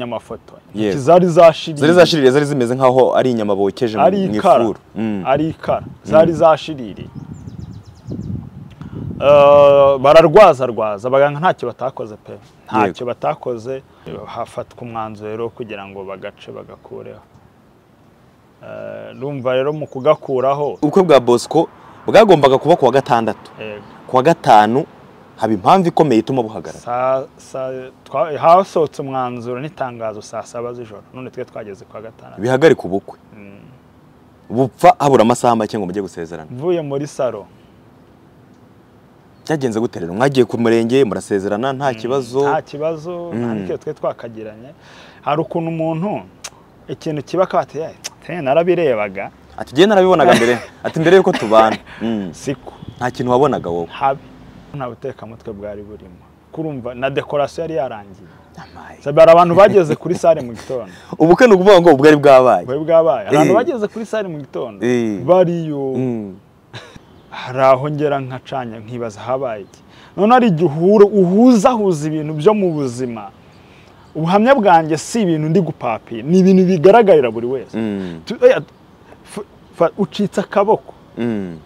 nyamafoto Yewe. intoki zari zashiriye zari zashiririye zari zimeze nk'aho ari inyama bokeje mu ari mu ikara ifuru Mm. ari ikara zari zashiririye Eh, bararwaza rwaza abaganga ntacyo batakoze pe ntacyo batakoze hafatwa umwanzuro kugira ngo bagace bagakureho Eh, numva rero mu kugakuraho ubukwe bwa bosco bwagombaga kuba kuwa gatandatu eh, kuwa gatanu haba impamvu ikomeye ituma buhagarara saa- saa- twa- hasohotse umwanzuro n'itangazo saa saba z'ijoro none twe twageze kwa gatandatu bihagarika ubukwe bupfa habura amasaha make ngo mujye gusezerana mvuye muri salo byagenze gute rero mwagiye ku murenge murasezerana nta kibazo nta kibazo nta Mm. n'ikibazo twe twakagiranye hari ukuntu umuntu ikintu kiba akabati narabirebaga ati njyewe narabibonaga mbere ati mbere yuko tubana Mm. siko nta kintu wabonaga wowe habi nta butekamutwe bwari burimo kurumva na dekorasiyo yari yarangiye Amaye. Sabi, hari abantu bageze kuri sale mu gitondo ubukwe ni ukuvuga ngo ubwo ari bwabaye bwe bwabaye hari abantu Eh. bageze kuri sale mu gitondo Eh. bariyo Mm. hari aho ngera nkacanya nkibaza habaye iki none hari igihe uhura- uhuzahuza ibintu byo mu buzima ubuhamya bwanjye si ibintu ndi gupapiye ni ibintu bigaragarira buri wese Mm. Tu- oya, f- fa- ucitse akaboko Mm.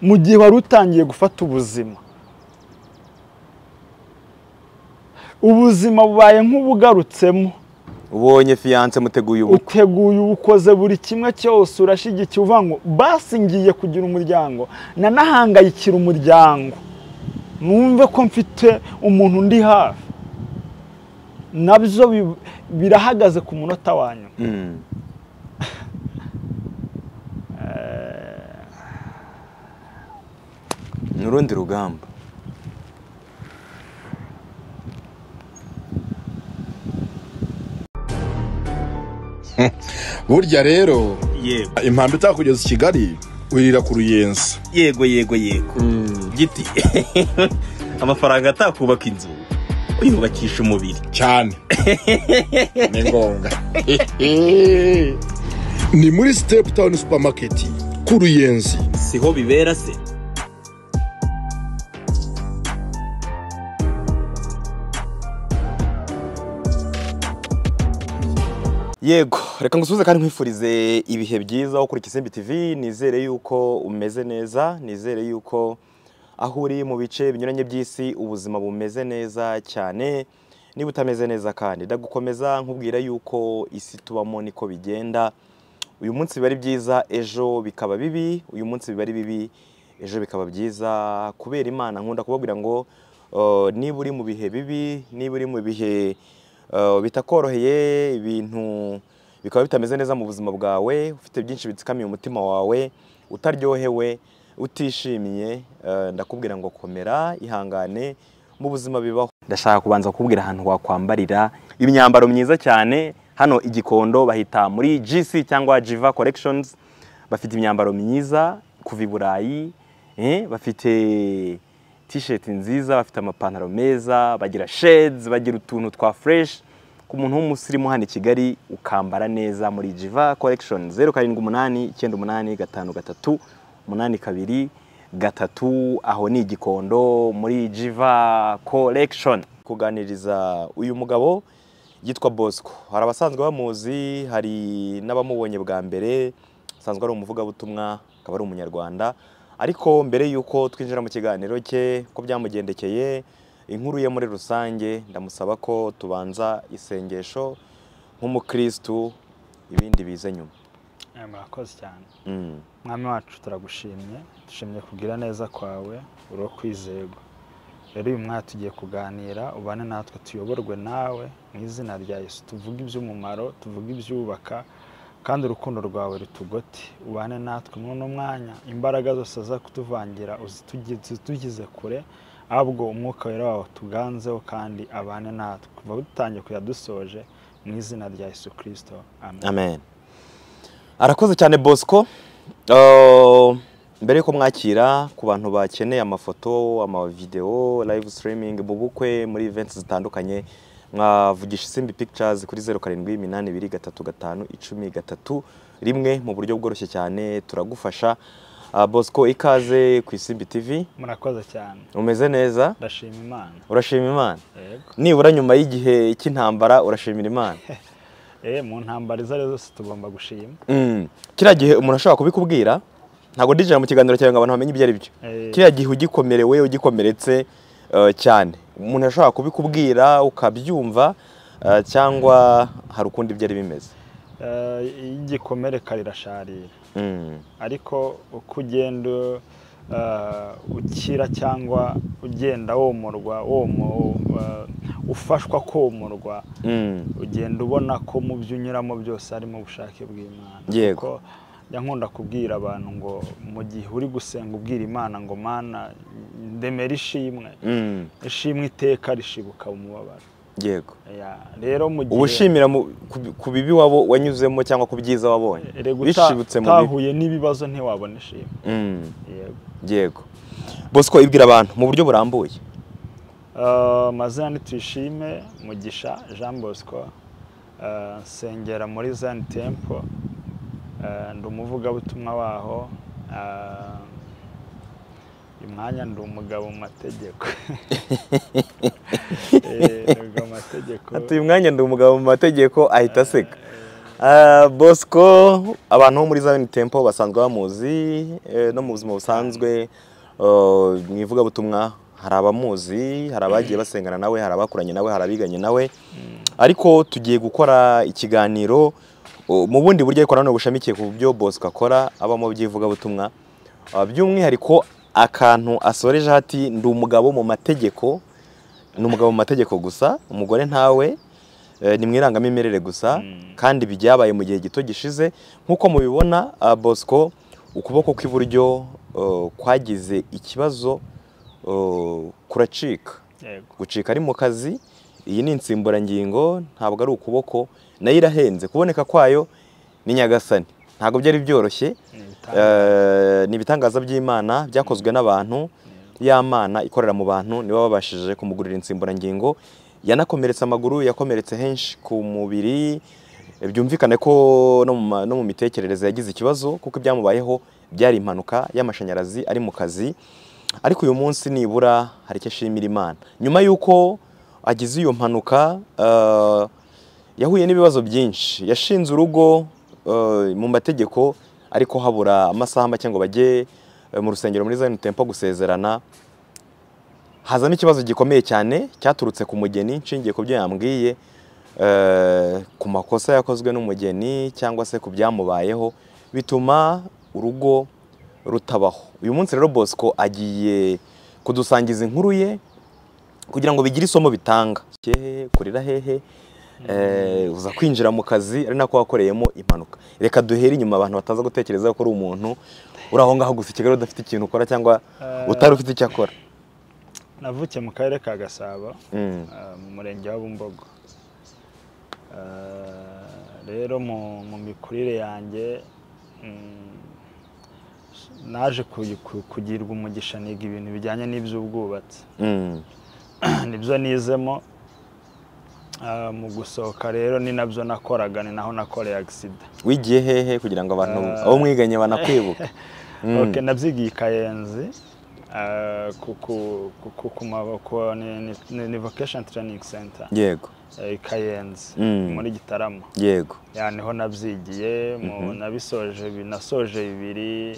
mu gihe wari utangiye gufata ubuzima ubuzima bubaye nk'ubugarutsemo ubonye fiyanse muteguye ubukwe uteguye ubukoze buri kimwe cyose urashyigikiye uvuga ngo basi ngiye kugira umuryango nanahangayikira umuryango numve ko mfite umuntu undi hafi nabyo bi- birahagaze ku munota wa nyuma Mm. ni urundi rugamba burya rero yego impamvu itakugeza i kigali wirira ku ruyenzi yego yego yego giti amafaranga atakubaka inzu uyubakisha umubiri cyane ni ngombwa ni muri sitepu tawuni supamaketi ku ruyenzi siho bibera se yego reka ngusubize kandi nkwifurize ibihe byiza wo kuri Kisimbi TV nizere yuko umeze neza nizere yuko aho uri mu bice binyuranye by'isi ubuzima bumeze neza cyane niba utameze neza kandi ndagukomeza nkubwira yuko isi tubamo niko bigenda uyu munsi biba ari byiza ejo bikaba bibi uyu munsi biba ari bibi ejo bikaba byiza kubera imana nkunda kubabwira ngo eh, niba uri mu bihe bibi niba uri mu bihe eh, bitakoroheye ibintu bikaba bitameze neza mu buzima bwawe ufite byinshi bitsikamiye umutima wawe utaryohewe utishimiye eh, ndakubwira ngo komera ihangane mu buzima bibaho ndashaka kubanza kukubwira ahantu wakwambarira imyambaro myiza cyane hano igikondo bahita muri GC cyangwa Jiva Collections bafite imyambaro myiza kuva i Burayi eh, bafite t-shirt nziza bafite amapantaro meza bagira shades bagira utuntu twa fresh ku muntu w'umusirimu hano i Kigali ukambara neza muri Jiva Collection 078 98 gatanu gatatu umunani kabiri gatatu aho ni igikondo muri Jiva Collection kuganiriza uyu mugabo yitwa Bosco hari abasanzwe bamuzi hari n'abamubonye bwa mbere asanzwe ari umuvugabutumwa akaba ari umunyarwanda ariko mbere y'uko twinjira mu kiganiro cye ko byamugendekeye inkuru ye muri rusange ndamusaba ko tubanza isengesho nk'umukristu ibindi bize nyuma Eh, murakoze cyane Mm, mwami wacu turagushimye dushimye kugira neza kwawe uri uwo kwizerwa rero uyu mwanya tugiye kuganira ubane natwe tuyoborwe nawe mu izina rya yesu tuvuge iby'umumaro tuvuge ibyubaka kandi urukundo rwawe rutugote ubane natwe muri uno mwanya imbaraga zose zo kutuvangira uzitugi- zitugize kure ahubwo umwuka wera wawe tuganzeho kandi abane natwe kuva dutangiye kujya dusoje mu izina rya yesu kirisito amen amen arakoze cyane bosco Uh, mbere y'uko mwakira ku bantu bakeneye amafoto amavidewo live streaming mu bukwe muri events zitandukanye mwavugisha isimbi pictures kuri 0782351013 rimwe mu buryo bworoshye cyane turagufasha Ah, bosco ikaze ku isimbi tv murakoze cyane umeze neza ndashima imana urashima imana yego nibura nyuma y'igihe cy'intambara urashimira imana eh mu ntambara izo arizo zose tugomba gushima Mm, kiriya gihe umuntu ashobora kubikubwira ntabwo ndijira mu kiganiro cyawe ngo abantu bamenye ibyo ari byo Eh. kiriya gihe ugikomerewe ugikomeretse eh, cyane umuntu ashobora kubikubwira ukabyumva eh, cyangwa hari ukundi byari bimeze Eh, iyo igikomere karirasharira Mm, ariko uko ugenda eh, ukira cyangwa ugenda womorwa womo eh, ufashwa komorwa mm, ugenda ubona ko mu byo unyuramo byose harimo ubushake bw'imana Yego. kuko njya nkunda kubwira abantu ngo mu gihe uri gusenga ubwira imana ngo mana ndemera ishimwe mm, ishimwe iteka rishibuka umubabaro yego Ya, rero mu gihe ubushimira mu- ku- ku bibi wabo wanyuzemo cyangwa ku byiza wabonye Erega uta- bishibutse mu bibi utahuye n'ibibazo ntiwabona ishimwe Mm, Yego. yego bosco ibwira abantu mu buryo burambuye Eh, amazina ni tuyishime mugisha jean bosco Eh, nsengera muri zani tempo Eh, ndi umuvugabutumwa waho Eh, uyu mwanya ndi umugabo mu mategeko Eh, ntabwo amategeko atuye umwanya ndi umugabo mu mategeko ahita aseka Ah, bosco abantu bo muri zion tempo basanzwe bamuzi eh, no mu buzima busanzwe eh, mu ivugabutumwa hari abamuzi hari abagiye basengana nawe hari abakuranye nawe hari abiganye nawe ariko tugiye gukora ikiganiro oh, mu bundi buryo ariko nanone bushamikiye ku byo bosco akora abamo by'ivugabutumwa Ah, by'umwihariko akantu asoreje hati ndi umugabo mu mategeko ni umugabo mu mategeko gusa umugore ntawe eh, ni mu irangamimerere gusa kandi ibi byabaye mu gihe gito gishize nk'uko mubibona ah, bosco ukuboko kw'iburyo eh, kwagize ikibazo eh, kuracika Yego. gucika ari mu kazi iyi ni insimburangingo ntabwo ari ukuboko nayo irahenze kuboneka kwayo ni nyagasani ntabwo byari byoroshye Ni ibitangaza. Eh, ni ibitangaza by'imana byakozwe n'abantu ya mana ikorera mu bantu nibo babashije kumugurira insimburangingo yanakomeretse amaguru yakomeretse henshi ku mubiri byumvikane ko no mu ma- no mu mitekerereze yagize ikibazo kuko ibyamubayeho byari impanuka y'amashanyarazi ari mu kazi ariko uyu munsi nibura hari icyo ashimira imana nyuma y'uko agize iyo mpanuka eh, yahuye n'ibibazo byinshi yashinze urugo eh, mu mategeko ariko habura amasaha make ngo bajye eh, mu rusengero muri Zion Temple gusezerana hazamo ikibazo gikomeye cyane cyaturutse ku mugeni nshingiye ku byo yambwiye eh, ku makosa yakozwe n'umugeni cyangwa se ku byamubayeho bituma urugo rutabaho uyu munsi rero Bosco agiye kudusangiza inkuru ye kugira ngo bigire isomo bitanga hehe kurira hehe eh, uza kwinjira mu kazi ari nako wakoreyemo impanuka reka duhere inyuma abantu bataza gutekereza ko uri umuntu uri aho ngaho gusa i kigali udafite ikintu ukora cyangwa utari ufite icyo akora navukiye mu karere ka gasabo Mm. eh, mu murenge wa bumbogo Eh, rero mu mu mikurire yanjye mm, naje kuyi- ku- kugirwa umugisha niga ibintu bijyanye n'iby'ubwubatsi Mm. nibyo nizemo Eh, mu gusohoka rero ni nabyo nakoraga ni naho nakoreye agisida wigiye hehe kugira ngo abantu abo mwiganye banakwibuka Ok, nabyigiye i kayenzi eh, ku- ku- ku- ku- ku ma- ku- ni- ni- ni- ni vocation training center yego eh, i kayenzi Mm. muri gitarama yego ya niho nabyigiye mu- nabisoje bi- nasoje bibiri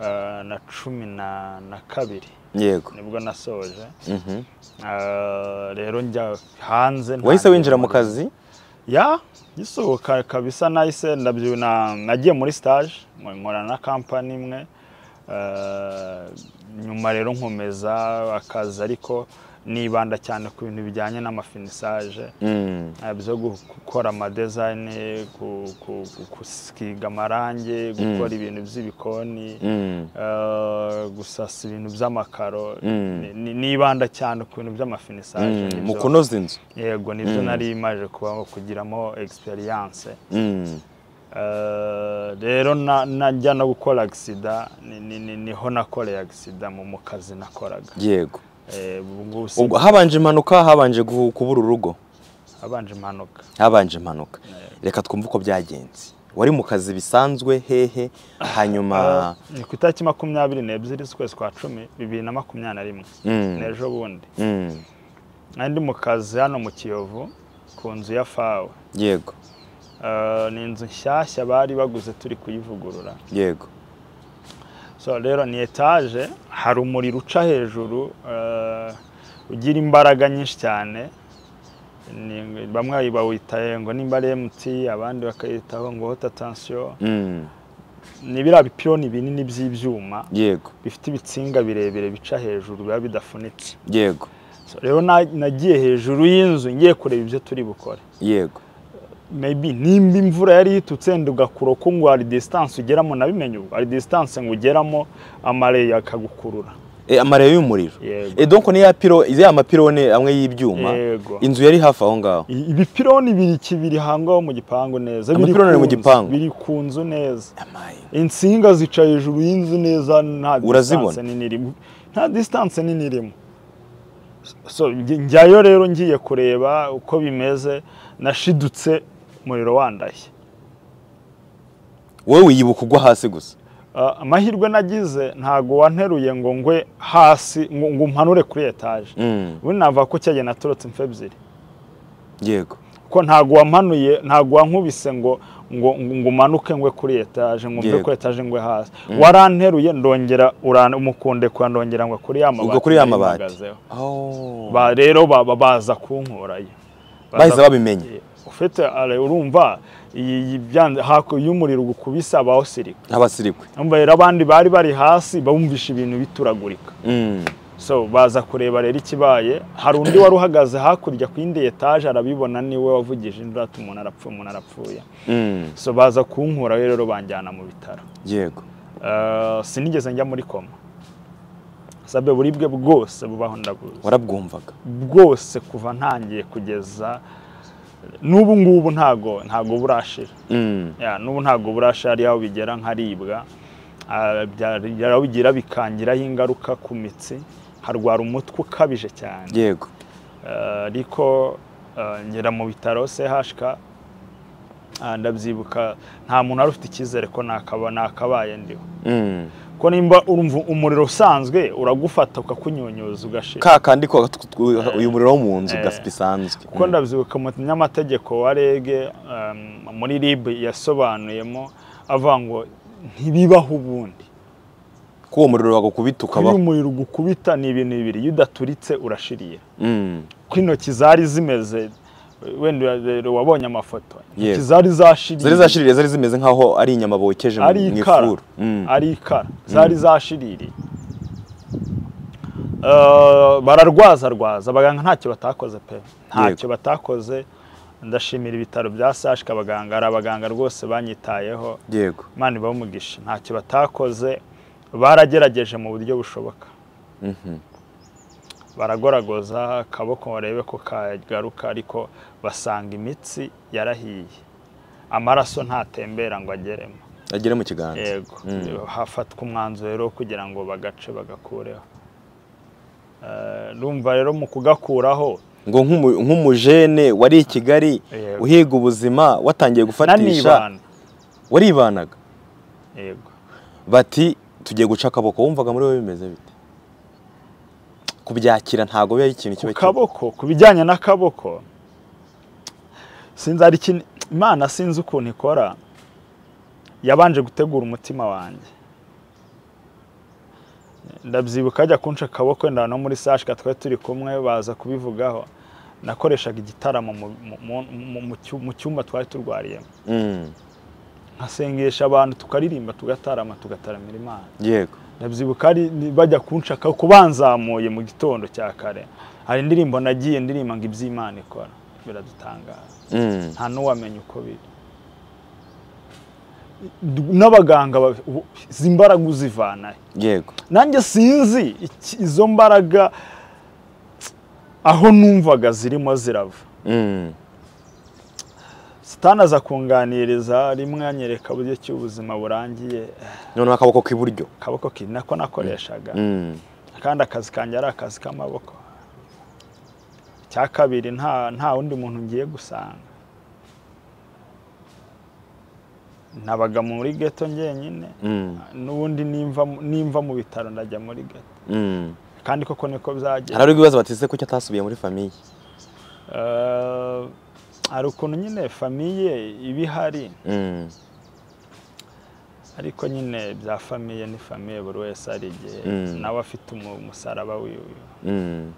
eh, na cumi na na kabiri yego nibwo nasoje Mhm. Eh, rero njya hanze wahise ntangira winjira mu muri- kazi ya gisohoka kabisa nahise ndabyo na- nagiye muri stage nkora na kampani imwe eh, nyuma rero nkomeza akazi ariko nibanda cyane ku bintu bijyanye n'amafinisage Mm. Ah, byo gu- gukora amadezayini gusiga amarangi gukora ibintu by'ibikoni Mm. eh, gusasa ibintu by'amakaro Mm. ni- ni- nibanda cyane ku bintu by'amafinisage Mm. nibyo- mu kunoza inzu yego nibyo nari imaje kubaho kugiramo egisperiyanse Mm. rero na- najya no gukora agisida ni- ni- ni- niho nakoreye agisida mu mu kazi nakoraga yego Eh, ubu ngubu Ubwo si- habanje impanuka habanje gu- kubura urugo habanje impanuka habanje impanuka reka twumve uko byagenze wari mu kazi bisanzwe hehe hanyuma ni ku itariki makumyabiri n'ebyiri z'ukwezi kwa cumi bibiri na makumyabiri na rimwe Mm. ni ejo bundi Mm, nari ndi mu kazi hano mu kiyovu ku nzu ya fawe yego Eh, ni inzu nshyashya bari baguze turi kuyivugurura yego so rero ni etaje hari umuriro uca hejuru eh, ugira imbaraga nyinshi cyane Ni- bamwe bawitaye ngo nimba ari emuti abandi bakayitaho ngo hota tansiyo Mm, ni biriya bipironi binini by'ibyuma yego bifite ibitsinga birebire bica hejuru biba bidafunitse yego So, rero na- nagiye hejuru y'inzu ngiye kureba ibyo turi bukore yego maybe nimba imvura yari yitutse ndugakura ko ngo hari distance ugeramo nabimenye ubu hari distance ngo ugeramo amareyi akagukurura Eh, amareyo y'umuriro Yego. Eh, donc niya piro ya mapirone amwe y'ibyuma Yego. inzu yari hafi aho ngaho I- ibipironi biri kibiri hangaho mu gipangu neza biri Amapironi ari mu ku nzu, gipangu? biri ku nzu neza insinga zica hejuru y'inzu neza nta Urazibona? distance nini irimo nta distance nini irimo so njye- njyayo rero ngiye kureba uko bimeze nashidutse umuriro wandashye wowe wiyibuka ugwa hasi gusa Ah, amahirwe nagize ntago wanteruye ngo ngwe hasi ngo ngo umpanure kuri etaje Mm, ubundi nava ko cyagiye naturotse imfu ebyiri yego ko ntago wampanuye ntago wankubise ngo ngo ngo ngo umanuke ngwe kuri etaje ngo mve Yego. kuri etaje ngwe hasi waranteruye ndongera uran- umukunde kwa ndongera ngo kuri ya mabati ubwo kuri ya nari mabati mpagazeho. Oh. ba rero ba- ba- baza kunkurayo bahise Baza- babimenye ufite ale- urumva iyi iyi byanze hako y'umuriro ugukubise abawusirika nk'abasirikwe Urumva rero abandi bari bari hasi bumvisha ibintu bituragurika Mm, so baza kureba rero ikibaye hari undi wari uhagaze hakurya ku yindi etaje arabibona niwe wavugije induru ati umuntu arapfuye umuntu arapfuye mm, so baza kunkura rero banjyana mu bitaro yego Eh, sinigeze njya muri koma sabe buribwe bwose bubaho ndabuzi warabwumvaga bwose kuva ntangiye kugeza n'ubu ngubu ntago ntago burashira Mm, Ya, n'ubu ntabwo burasha hari aho bigera nkaribwa Ah, byari- hari aho bigira bikangiraho ingaruka ku mitsi harwara umutwe ukabije cyane yego Ah, ariko ah, ngera mu bitaro CHK ah, ndabyibuka nta muntu wari ufite icyizere ko nakaba nakabaye ndiho Mm, ko nimba urumva umuriro usanzwe uragufata ukakunyunyuza ugashira ka kandi ko uyu muriro wo mu nzu gasi bisanzwe kuko Mm, ndabyibuka umunyamategeko wa REG um, muri RIB yasobanuyemo avuga ngo ntibibaho ubundi ko uwo muriro wagukubita iyo ukabaho umuriro ugukubita ni ibintu bibiri iyo udaturitse urashiriye Mm, ko intoki zari zimeze wenda rero wabonye amafoto intoki Yego. zari zashiriye zari zashiririye zari zimeze nk'aho ari inyama bokeje mu ari mu ikara ifuru Mm, ari ikara zari zashiririye Eh, bararwaza rwaza abaganga ntacyo batakoze pe ntacyo batakoze ndashimira ibitaro bya sashika abaganga ari abaganga rwose banyitayeho yego imana ibahe umugisha ntacyo batakoze baragerageje mu buryo bushoboka Mhm, baragoragoza akaboko barebe ko kagaruka ariko basanga imitsi yarahiye amaraso ntatembera ngo ageremo agere mu kiganza yego Mm. hafatwa umwanzuro rero wo kugira ngo bagace bagakureho Eh, numva rero mu kugakuraho ngo nk'umu- nk'umujene wari i kigali Yego. uhiga ubuzima watangiye gufatisha nanibana waribanaga yego bati tugiye guca akaboko wumvaga muri wowe bimeze bite kubyakira ntago biba ari ikintu ku kiba kibi. kaboko ku bijyanye n'akaboko sinzi hari ikintu imana sinzi ukuntu ikora yabanje gutegura umutima wanjye ndabyibuka ajya kunca akaboko wenda no muri sashika twari turi kumwe baza kubivugaho nakoreshaga igitaramo mu- mu- mu- mu- mu cyu- mu cyumba twari turwariyemo Mm, nkasengesha abantu tukaririmba tugatarama tugataramira imana yego ndabyibuka ari ni- bajya kunshaka ko banzamuye mu gitondo cya kare hari indirimbo nagiye ndirimba ngo iby'imana ikora biradutangaza Mm, nta n'uwamenya uko biri n'abaganga ba- ubu- izi mbaraga uzivanahe yego nanjye sinzi iki- izo mbaraga aho numvaga zirimo zirava Mm, sitani aza kunganiriza rimwe anyereka uburyo ki ubuzima burangiye noneho akaboko k'iburyo akaboko ki nako nakoreshaga Mm, kandi akazi kanjye ari akazi k'amaboko icya kabiri nta nta wundi muntu ngiye gusanga nabaga muri geto njyenyine Mm, n'ubundi nimva nimva mu bitaro ndajya muri geto mm. kandi koko niko byagenda hari ibibazo bateze kuki atasubiye muri famiye Eh, hari ukuntu nyine famiye iba ihari Mm, ariko nyine bya famiye ni famiye buri wese hari igihe Mm. nawe afite umu- umusaraba wiwe mm.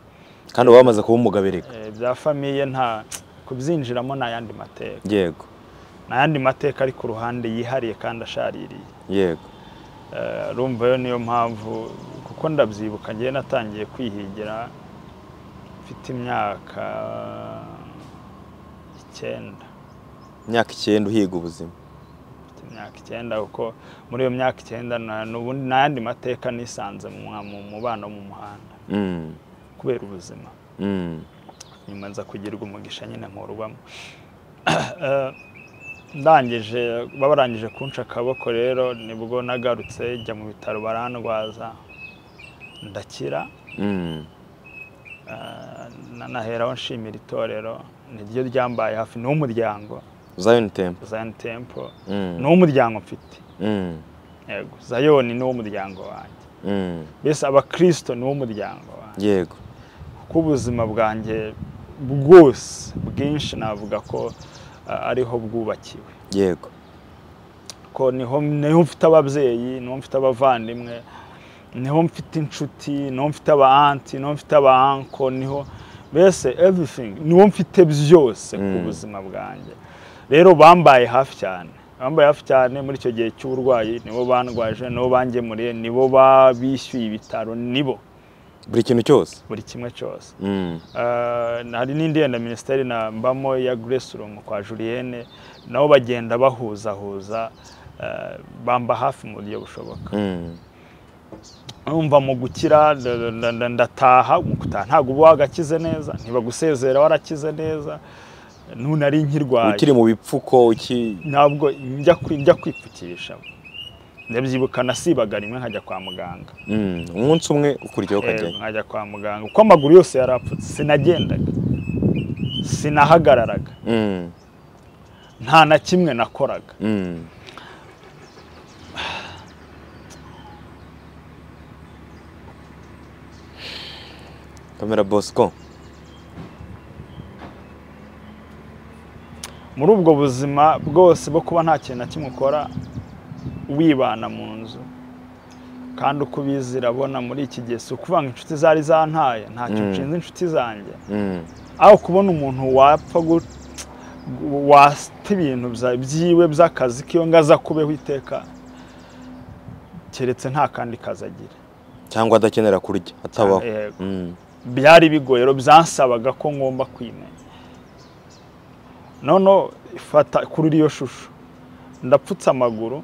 kandi uba wamaze kuba umugabo erega Eh, bya famiye nta kubyinjiramo ni ayandi mateka yego ni ayandi mateka ari ku ruhande yihariye kandi ashaririye yego Eh, urumva yo niyo mpamvu kuko ndabyibuka ngewe natangiye kwihigira mfite imyaka icyenda imyaka icyenda uhiga ubuzima mfite imyaka icyenda kuko muri iyo myaka icyenda na- n'ubundi n'ayandi mateka nisanze mu mu- mu bana mu muhanda Mm, kubera ubuzima mm, nyuma nza kugirwa umugisha nyine nkurubamo Eh, ndangije barangije kunca akaboko rero nibwo nagarutse njya mu bitaro barandwaza ndakira mm, Eh, na- naheraho nshimira itorero niryo ryambaye hafi ni uw'umuryango zion temple Zion Temple Mm, ni uw'umuryango mfite mm, yego Zion ni uw'umuryango wanjye mm. mbese abakirisito ni uw'umuryango wanjye yego kuko ubuzima bwanjye bwose bwinshi navuga ko eh, ariho bwubakiwe yego ko niho niho mfite ababyeyi niho mfite abavandimwe niho mfite inshuti niho mfite aba anti niho mfite aba anko niho mbese everything niho mfite byose ku Mm. buzima bwanjye rero bambaye hafi cyane bambaye hafi cyane muri icyo gihe cy'uburwayi nibo bandwaje nibo bangemuriye nibo babishyuye ibitaro nibo buri kintu cyose buri kimwe cyose Mm, Eh, hari n'indi yenda minisiteri na mbamo ya Grace Room kwa Julienne nabo bagenda bahuzahuza eh, bamba hafi mu buryo bushoboka mm, numva mu gukira nda- nda- nda- ndataha mu gutaha ntabwo uba wagakize neza ntibagusezera warakize neza none ari ukiri nkirwaye mu bipfuko uki ntabwo njya kwi- njya kwipfukisha ndabyibuka nasibaga rimwe nkajya kwa muganga Mm, umunsi umwe ukurikiyeho Eh, ukajyayo nkajya kwa muganga kuko amaguru yose yarapfutse sinagendaga sinahagararaga Mm, nta na kimwe nakoraga mm, kamera bosco muri ubwo buzima bwose bwo kuba nta kintu na kimwe ukora wibana mu nzu kandi uko ubizi irabona muri iki gihe si ukuvuga ngo inshuti zari zantaye ntacyo Mm. nshinze inshuti zanjye Mm, aho kubona umuntu wapfa gu- wata ibintu bya- byiwe by'akazi kiwe ngo aza kubeho iteka keretse nta kandi kazi agira cyangwa adakenera kurya atabaho Yego. Mm, byari bigoye rero byansabaga ko ngomba kwimenya noneho ifata kuri iriyo shusho ndapfutse amaguru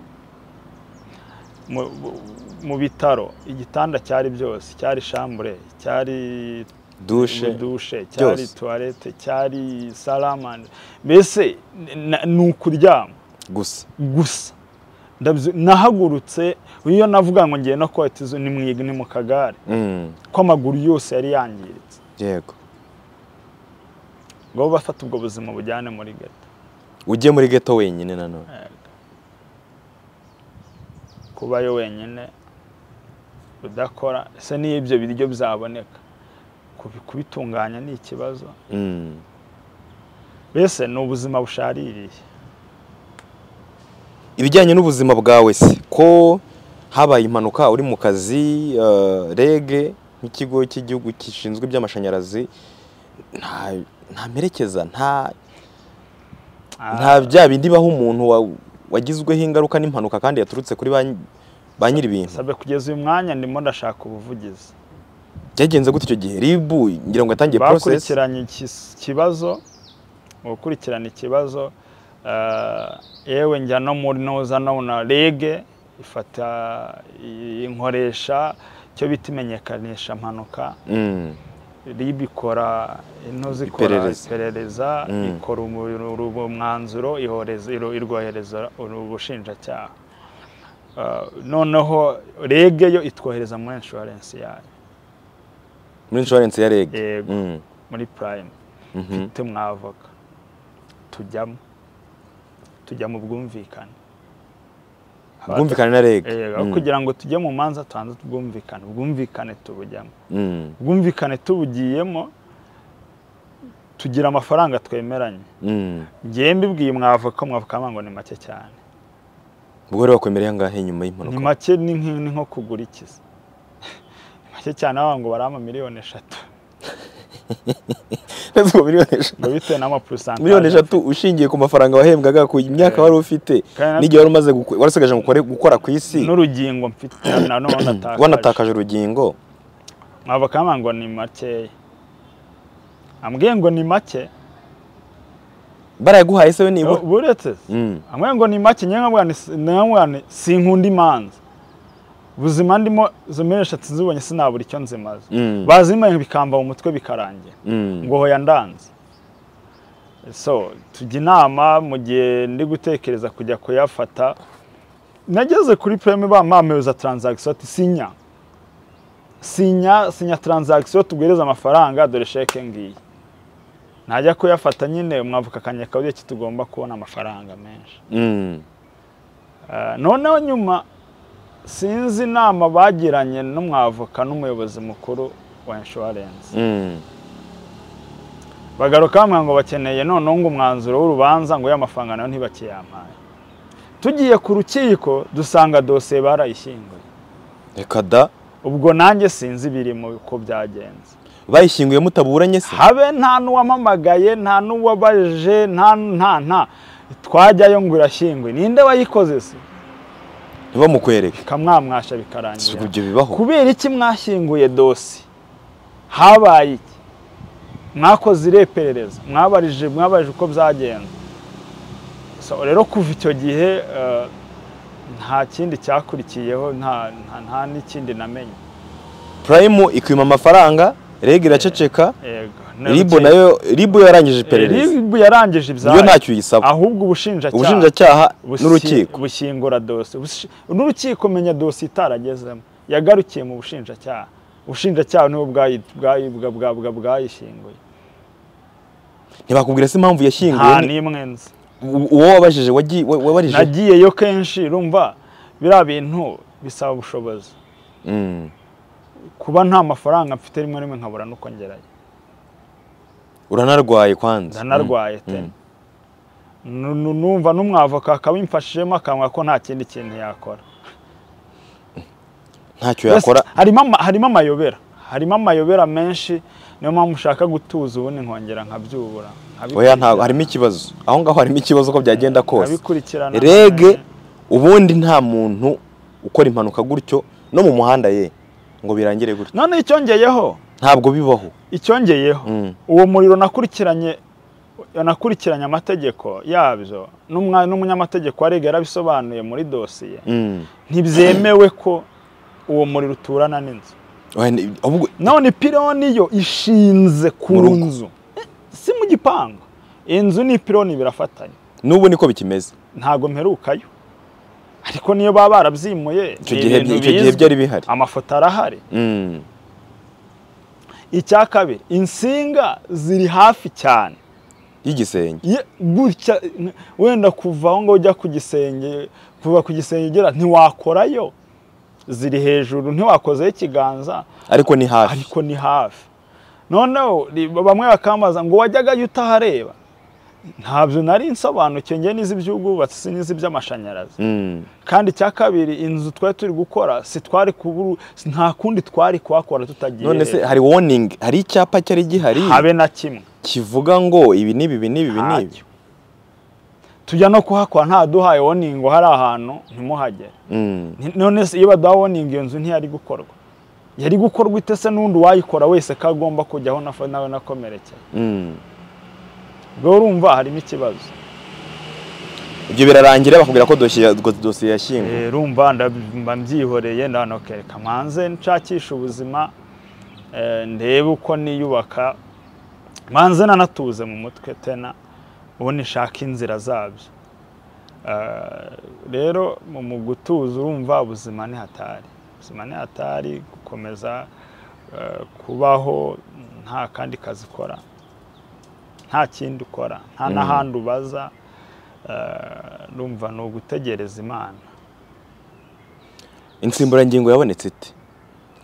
mu- mu- mu bitaro igitanda cyari byose cyari shambure cyari dushe dushe cyari byose. tuwarete cyari saramande mbese na- ni ukuryama gusa gusa Ndabyi- nahagurutse iyo navuga ngo ngiye no kwata izo ni mu ni mu kagare Mm, ko amaguru yose yari yangiritse yego ngo bafata ubwo buzima bujyane muri ghetto ujye muri ghetto wenyine nanone kubayo wenyine udakora ese niyo ibyo biryo byaboneka kubi- kubitunganya ni ikibazo Mm, mbese ni ubuzima bushaririye ibijyanye n'ubuzima bwawe se ko habaye impanuka uri mu kazi eh, rege nk'ikigo cy'igihugu gishinzwe iby'amashanyarazi nta nta mperekeza nta nta bya bindi baho umuntu wa- wagizweho ingaruka n'impanuka kandi yaturutse kuri ba nyi- ba nyiri ibintu sabe kugeza uyu mwanya ndimo ndashaka ubuvugizi byagenze gute icyo gihe ribu ngira ngo yatangiye porosesi bakurikiranye iki- ikibazo mu gukurikirana ikibazo eh, yewe njya no muri noza nabona rege ifata i- inkoresha icyo bita imenyekanisha mpanuka Mm, RIB ikora intuzi ikora Iperereza. iperereza Mm. ikora umu- uru- ubu mwanzuro ihereza irwohereza ubushinjacyaha Ah, noneho rege yo itwohereza muri inshuwarensi yayo muri inshuwarensi ya rege Yego. Mm, muri purayime mhm, mfite mwavoka tujyamo tujya mu bwumvikane ubwumvikane na reg Eh, aho kugira ngo tujye mu manza tubanze tubwumvikane ubwumvikane tubujyamo Mm, ubwumvikane tubugiyemo tugira amafaranga twemeranye mm. ngewe mbibwiye umwavoka umwavoka amanga ngo ni make cyane ubwo rero wakwemera angahe nyuma ni y'impanuka make ni nk- ni nko kugura ikiza ni make cyane aho ngo barampa miliyoni eshatu Ese ubwo miliyoni eshatu ngo bitewe n'amapurusantaje miliyoni eshatu ushingiye ku mafaranga wahembwaga ku myaka wari ufite Kandi- n'igihe wari umaze gukora warasigaje ngo ukore- gukora ku isi n'urugingo mfite na none natakaje wanatakaje urugingo mwavoka amanga ngo ni makeya ambwiye ngo ni make barayaguhaye se we nibura ubu uretse Mm, amwe ngo ni make nyewe nka mwana si- nka mwana sinkunda imanza ubuzima ndimo izo miliyoni eshatu zibonye sinabura icyo nzimaze Mm. bazimaye bikamba mu mutwe bikarangira mm. ngo hoya ndanze so tujya inama mu gihe ndi gutekereza kujya kuyafata nageze kuri prime bamampereza taranzagisiyo ati sinya sinya sinya taranzagisiyo tugwihereze amafaranga dore sheke ngiyi najya kuyafata nyine umwavoka akanyaka urebye ko tugomba kubona amafaranga menshi Mm. Eh, noneho nyuma sinzi inama bagiranye n'umwavoka n'umuyobozi mukuru wa inshuwarensi Mm. bagaruka bamwe ngo bakeneye noneho ngo umwanzuro w'urubanza ngo y'amafaranga nayo ntibakiyampaye tugiye ku rukiko dusanga dosiye barayishyinguye reka da ubwo nanjye sinzi ibirimo uko byagenze bayishyinguye mutaburanye se habe nta n'uwamamagaye nta n'uwabaje nta nta nta twajyayo ngo irashyinguye ninde wayikoze se ntibamukwereke kamwamwasha Si bikarangira ibyo bibaho kubera iki mwashyinguye dosi habaye iki mwakoze ireperereza mwabarije mwabarije uko byagenze So, rero kuva icyo gihe eh, nta kindi cyakurikiyeho nta nta- nta n'ikindi namenye prime ikwima amafaranga reg iraceceka yego ribu nayo ribu yarangije iperereza ribu yarangije ibyayo yo ntacyo uyisaba ahubwo ubushinjacyaha ubushinjacyaha busi- n'urukiko bushyingura dosiye Ubushi- n'urukiko menya dosiye itaragezemo yagarukiye mu bushinjacyaha ubushinjacyaha nibo bwayi- bwayi- bwa- bwa- bwa- bwayishinguye ntibakubwira se impamvu yashyinguwe nta ni- n'imwe nzi u- uwo wabajije wagi- wa- wabarije nagiyeyo kenshi rumva biriya bintu bisaba ubushobozi Mm. kuba nta mafaranga mfite rimwe na rimwe nkabura nuko ngerayo uranarwaye kwanza ndanarwaye Mm. pe Nu- nu- numva n'umwavoka akabimfashijemo akanwa ko nta kindi kintu yakora Mm. ntacyo Yes, yakora harimo ama- harimo amayobera harimo amayobera menshi niyo mpamvu ushaka gutuza ubundi nkongera nkabyubura oya ntabwo harimo ikibazo aho ngaho harimo ikibazo ko byagenda kose nkabikurikirana rege ubundi nta muntu ukora impanuka gutyo no mu muhanda ye ngo birangire gutyo none icyongeyeho ntabwo bibaho icyongeyeho Mm. uwo muriro nakurikiranye nakurikiranye amategeko yabyo n'umwa- n'umunyamategeko wa rege yarabisobanuye muri dosiye Mm. ntibyemewe ko uwo muriro uturana n'inzu Oya, ni- ahubwo none ipironi yo ishinze ku Mu rugo. nzu si mu gipangu inzu n'ipironi birafatanye n'ubu niko bikimeze ntabwo mperukayo ariko niyo baba barabyimuye icyo ni gihe ibintu icyo gihe bizwi. byari bihari amafoto arahari Mm. icya kabiri insinga ziri hafi cyane y'igisenge Ye- gutya n- wenda kuva aho ngaho ujya ku gisenge kuva ku gisenge ugera ntiwakorayo ziri hejuru ntiwakozeho ikiganza ariko ni hafi ariko ni hafi noneho ri- bamwe bakambaza ngo wajyagayo utahareba ntabyo nari nsobanukiwe njye n'izi iby'ubwubatsi n'izi by'amashanyarazi Mm. kandi icya kabiri inzu twari turi gukora si twari kuburu si nta kundi twari kuhakora tutagiye none se hari warning hari icyapa cyari gihari habe na kimwe kivuga ngo ibi n'ibi ibi n'ibi ibi n'ibi Ntacyo. tujya no kuhakora ntaduhaye woningi hari ahantu ntimuhagere Mm. Ni- none se iyo baduha woningi iyo nzu ntiyari gukorwa yari gukorwa itese n'undi wayikora wese ko agomba kujyaho nafa- nawe nakomerekeye Mm. ubwo urumva harimo ikibazo ibyo birarangira bakubwira ko dosiye dosiye yashyinguwe Eh, rumva ndab- mba mbyihoreye ndanokereka mbanze nshakisha ubuzima eh, ndebe uko niyubaka mbanze nanatuze mu mutwe tena ubundi nshaka inzira zabyo Eh, rero mu- mu gutuza urumva ubuzima ni hatari ubuzima ni hatari gukomeza eh, kubaho nta kandi kazi ukora nta kindi ukora nta n'ahandi ubaza eh, rumva ni ugutegereza imana insimburangingo yabonetse ite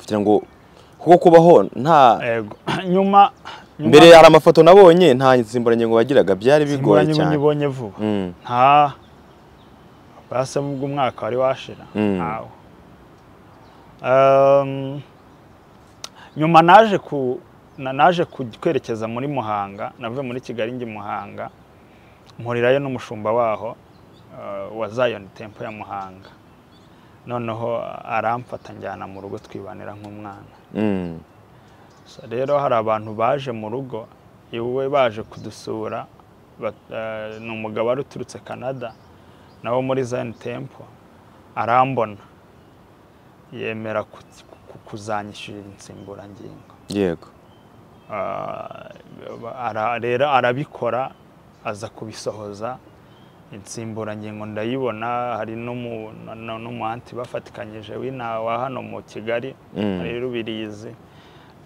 kugira ngo kuko kubaho nta Ego. nyuma nyuma- mbere hari amafoto nabonye nta nsimburangingo bagiraga byari bigoye Simburangingo cyane nyibonye vuba Mm. nta basa ubwo umwaka wari washira Mm. ntawo Um, nyuma naje ku na- naje ku- kwerekeza muri Muhanga navuye muri Kigali njye Muhanga mpurirayo n'umushumba waho uh, wa Zion Temple ya Muhanga noneho aramfata njyana mu rugo twibanira nk'umwana Mm. So, rero hari abantu baje mu rugo iwe baje kudusura bat- eh, ni umugabo wari uturutse canada nawo muri zion temple arambona yemera ku- ku- kuzanyishyurira insimburangingo yego Ah, ara- rero arabikora aza kubisohoza insimburangingo ndayibona hari n'umu- na- na- n'umuhanti bafatikanyije w'inaha wa hano mu kigali Mm. ari rubirizi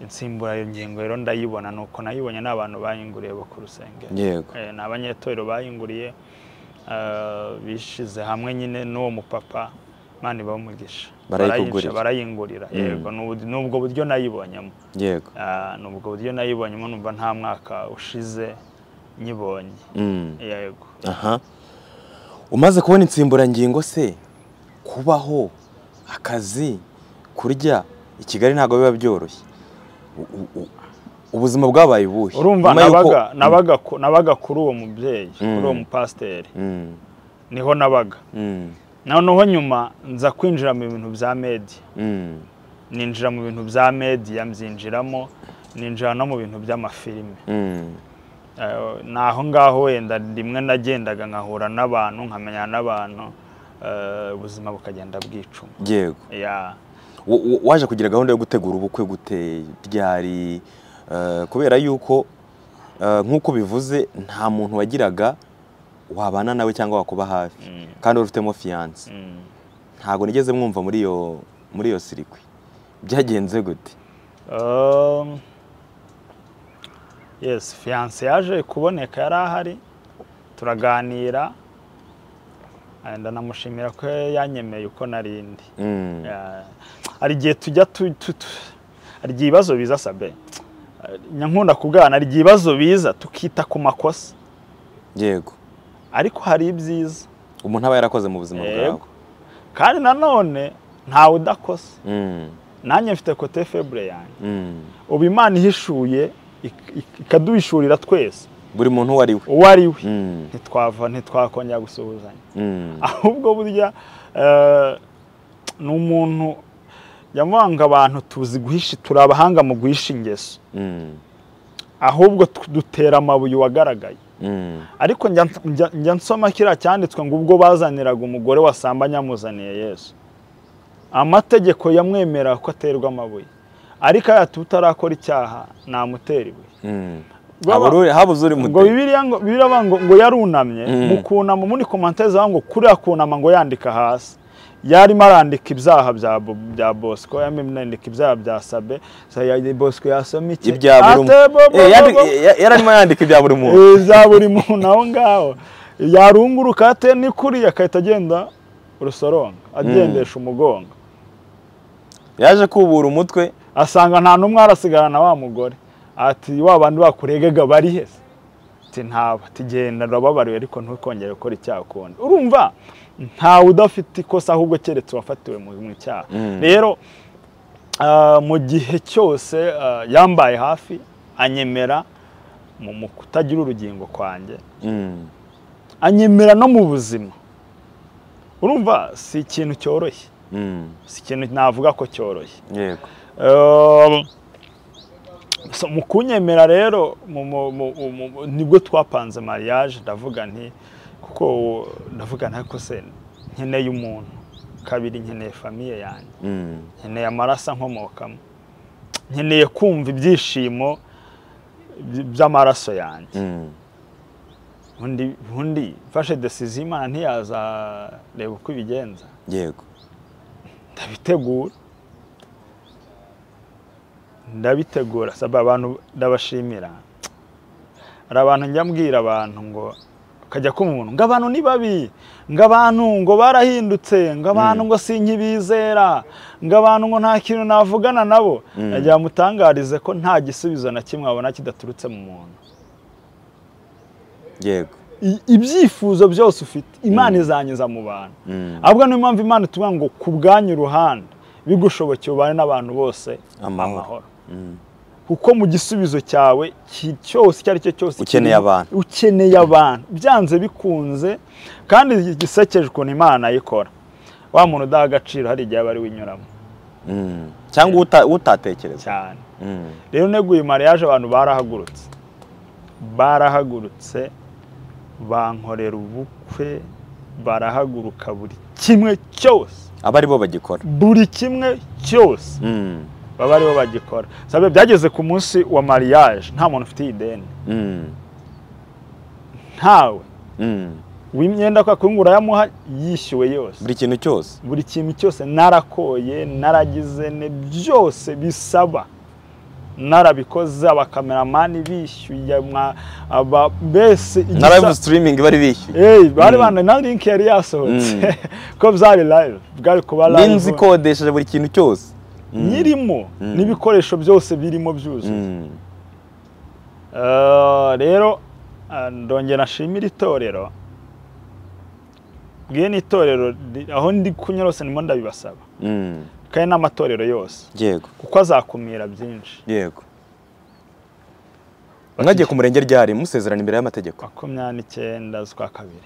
insimburangingo rero ndayibona nuko nayibonye n'abantu bayinguriye bo ku rusengero yego Eh, ni abanyetorero bayinguriye ah, bishize hamwe nyine n'uwo mupapa mani bamugisha Barayikugurira. barayingurira yego ni ubu- ni ubwo buryo nayibonyemo yego Ah, ni ubwo buryo nayibonyemo numva nta mwaka ushize nyibonye Mm. yego aha umaze kubona insimburangingo se kubaho akazi kurya i kigali ntabwo biba byoroshye U- u- u- ubuzima bwabaye ubuhe urumva Nyuma y'uko- nabaga nabaga ku- nabaga kuri uwo mubyeyi kuri Mm. uwo mupasiteri Mm. niho nabaga Mm. noneho nyuma nza kwinjira mu bintu bya mediya Mm. ninjira mu bintu bya mediya mbyinjiramo ninjira no mu bintu by'amafilime Mm. Eh, ni aho ngaho wenda rimwe nagendaga nkahura n'abantu nkamenya n'abantu eh, ubuzima bukagenda bwicuma yego ya Wa- wa- waje kugira gahunda yo gutegura ubukwe gute ryari eh, kubera yuko eh, nk'uko bivuze nta muntu wagiraga wabana nawe cyangwa wakuba hafi kandi wari ufitemo fiyanse mm. ntabwo nigeze mwumva muri iyo muri iyo sirikwi byagenze gute Um, yes fiyanse yaje kuboneka yari ahari turaganira eh, ndanamushimira ko yanyemeye uko narindi Mm, Ya- hari igihe tujya tu- tu- tu- hari igihe ibibazo biza sabe Eh, nyankunda kubwana hari igihe ibibazo biza tukita ku makosa yego ariko hari ibyiza umuntu aba yarakoze mu buzima bwawe Yego. kandi nanone ntawe udakosa Mm, nanjye mfite kote febure yanjye mm. ubu imana ihishuye ik- ik- ikaduhishurira twese buri muntu uwo ari we uwo ari we Mm, ntitwava ntitwakongera gusuhuzanya mm, ahubwo burya eh, ni umuntu nyamwanga abantu tuzi guhisha turi abahanga mu guhisha ingeso mm, ahubwo tu- dutera amabuye uwagaragaye mm. ariko njya- njya- njya nsoma kiriya cyanditswe ngo ubwo bazaniraga umugore wasambanye amuzaniye yesu amategeko yamwemera ko aterwa amabuye ariko ayati utarakora icyaha ntamutera ibuye mm. Baba- Habura uri- habuze uri ngo muto bibiriya ngo bibiriya bavuga ngo ngo yarunamye mu kunama muri komantere zaho ngo kuriya kunama ngo yandika hasi yarimo arandika ibyaha bya Bo- bya bosco yarimo arandika ibyaha bya sabe Sa- ya- bosco yasoma iki ibya buri Ate bo- muntu bo- Eh, yandi- bo- ya- yararimo yandika ibya buri muntu Eh, za buri muntu aho ngaho yarunguruka ate ni kuriya agahita agenda urusoronga agendesha umugongo yaje kubura umutwe asanga nta n'umwe arasigara na wa mugore ati wa bandi bakuregaga bari he se?" ati ntaba ati genda urababariwe ariko ntukongere gukora icyaha ukundi urumva ntawe udafite ikosa ahubwo keretse uwafatiwe mu mu cyaha rero ah, mu gihe cyose ah, yambaye hafi anyemera mu mu kutagira urugingo kwanjye Mm, anyemera no mu buzima urumva si ikintu cyoroshye mm. si ikintu navuga ko cyoroshye yego Um, so mu kunyemera rero mu- mu- mu- mu- mu- nibwo twapanze mariage ndavuga nti kuko uwo- ndavuga nti ariko se nkeneye umuntu kabiri nkeneye famiye yanjye Mm, nkeneye amaraso ankomokamo nkeneye kumva ibyishimo by- by'amaraso yanjye mm. undi undi mfashe desiziyo imana ntiyazareba uko ibigenza yego ndabitegura ndabitegura saba abantu ndabashimira hari abantu njya mbwira abantu ngo ukajya kumva umuntu ngo abantu ni babi ngo abantu ngo barahindutse ngo abantu ngo sinkibizera ngo abantu ngo nta kintu navugana nabo nagira ngo mutangarize ko nta gisubizo na kimwe wabona kidaturutse mu muntu yego I- ibyifuzo byose ufite imana izanyuza mu bantu Mm. ahubwo niyo mpamvu imana itubwira ngo ku bwanyu uruhande bigushobokeye ubane n'abantu bose Amahoro. amahoro kuko mu gisubizo cyawe ki- cyose icyo ari cyo cyose Ukeneye kirimo- abantu. ukeneye abantu byanze bikunze kandi gisekeje ukuntu imana ayikora wa muntu udaha agaciro hari igihe aba ari we unyuramo Mm. cyangwa uta- utatekereza cyane Mm. rero neguye mariage abantu barahagurutse barahagurutse bankorera ubukwe barahaguruka buri kimwe cyose aba ari bo bagikora buri kimwe cyose Mm. baba aribo bagikora sabe byageze ku munsi wa mariage nta muntu ufite iyi deni Mm. ntawe Mm. w'imyenda kwa kungu urayamuha yishyuwe yose buri kintu cyose buri kintu cyose narakoye naragize ne byose bisaba narabikoze abakameramani bishyuye mwa- aba mbese igisa- na live streaming bari bishyuye Hey, bari bana na link yari yasohotse ko byari live bwari kuba n'inzu live ikodesheje buri kintu cyose nyirimo Mm. n'ibikoresho byose birimo byuzuye Mm. Eh, rero eh, ndongera nshimira itorero bwiye n'itorero ri- aho ndi kunyura hose ndimo ndabibasaba Mm. kandi n'amatorero yose yego kuko azakumira byinshi yego mwagiye ku murenge ryari musezerana imbere y'amategeko makumyabiri n'icyenda z'ukwa kabiri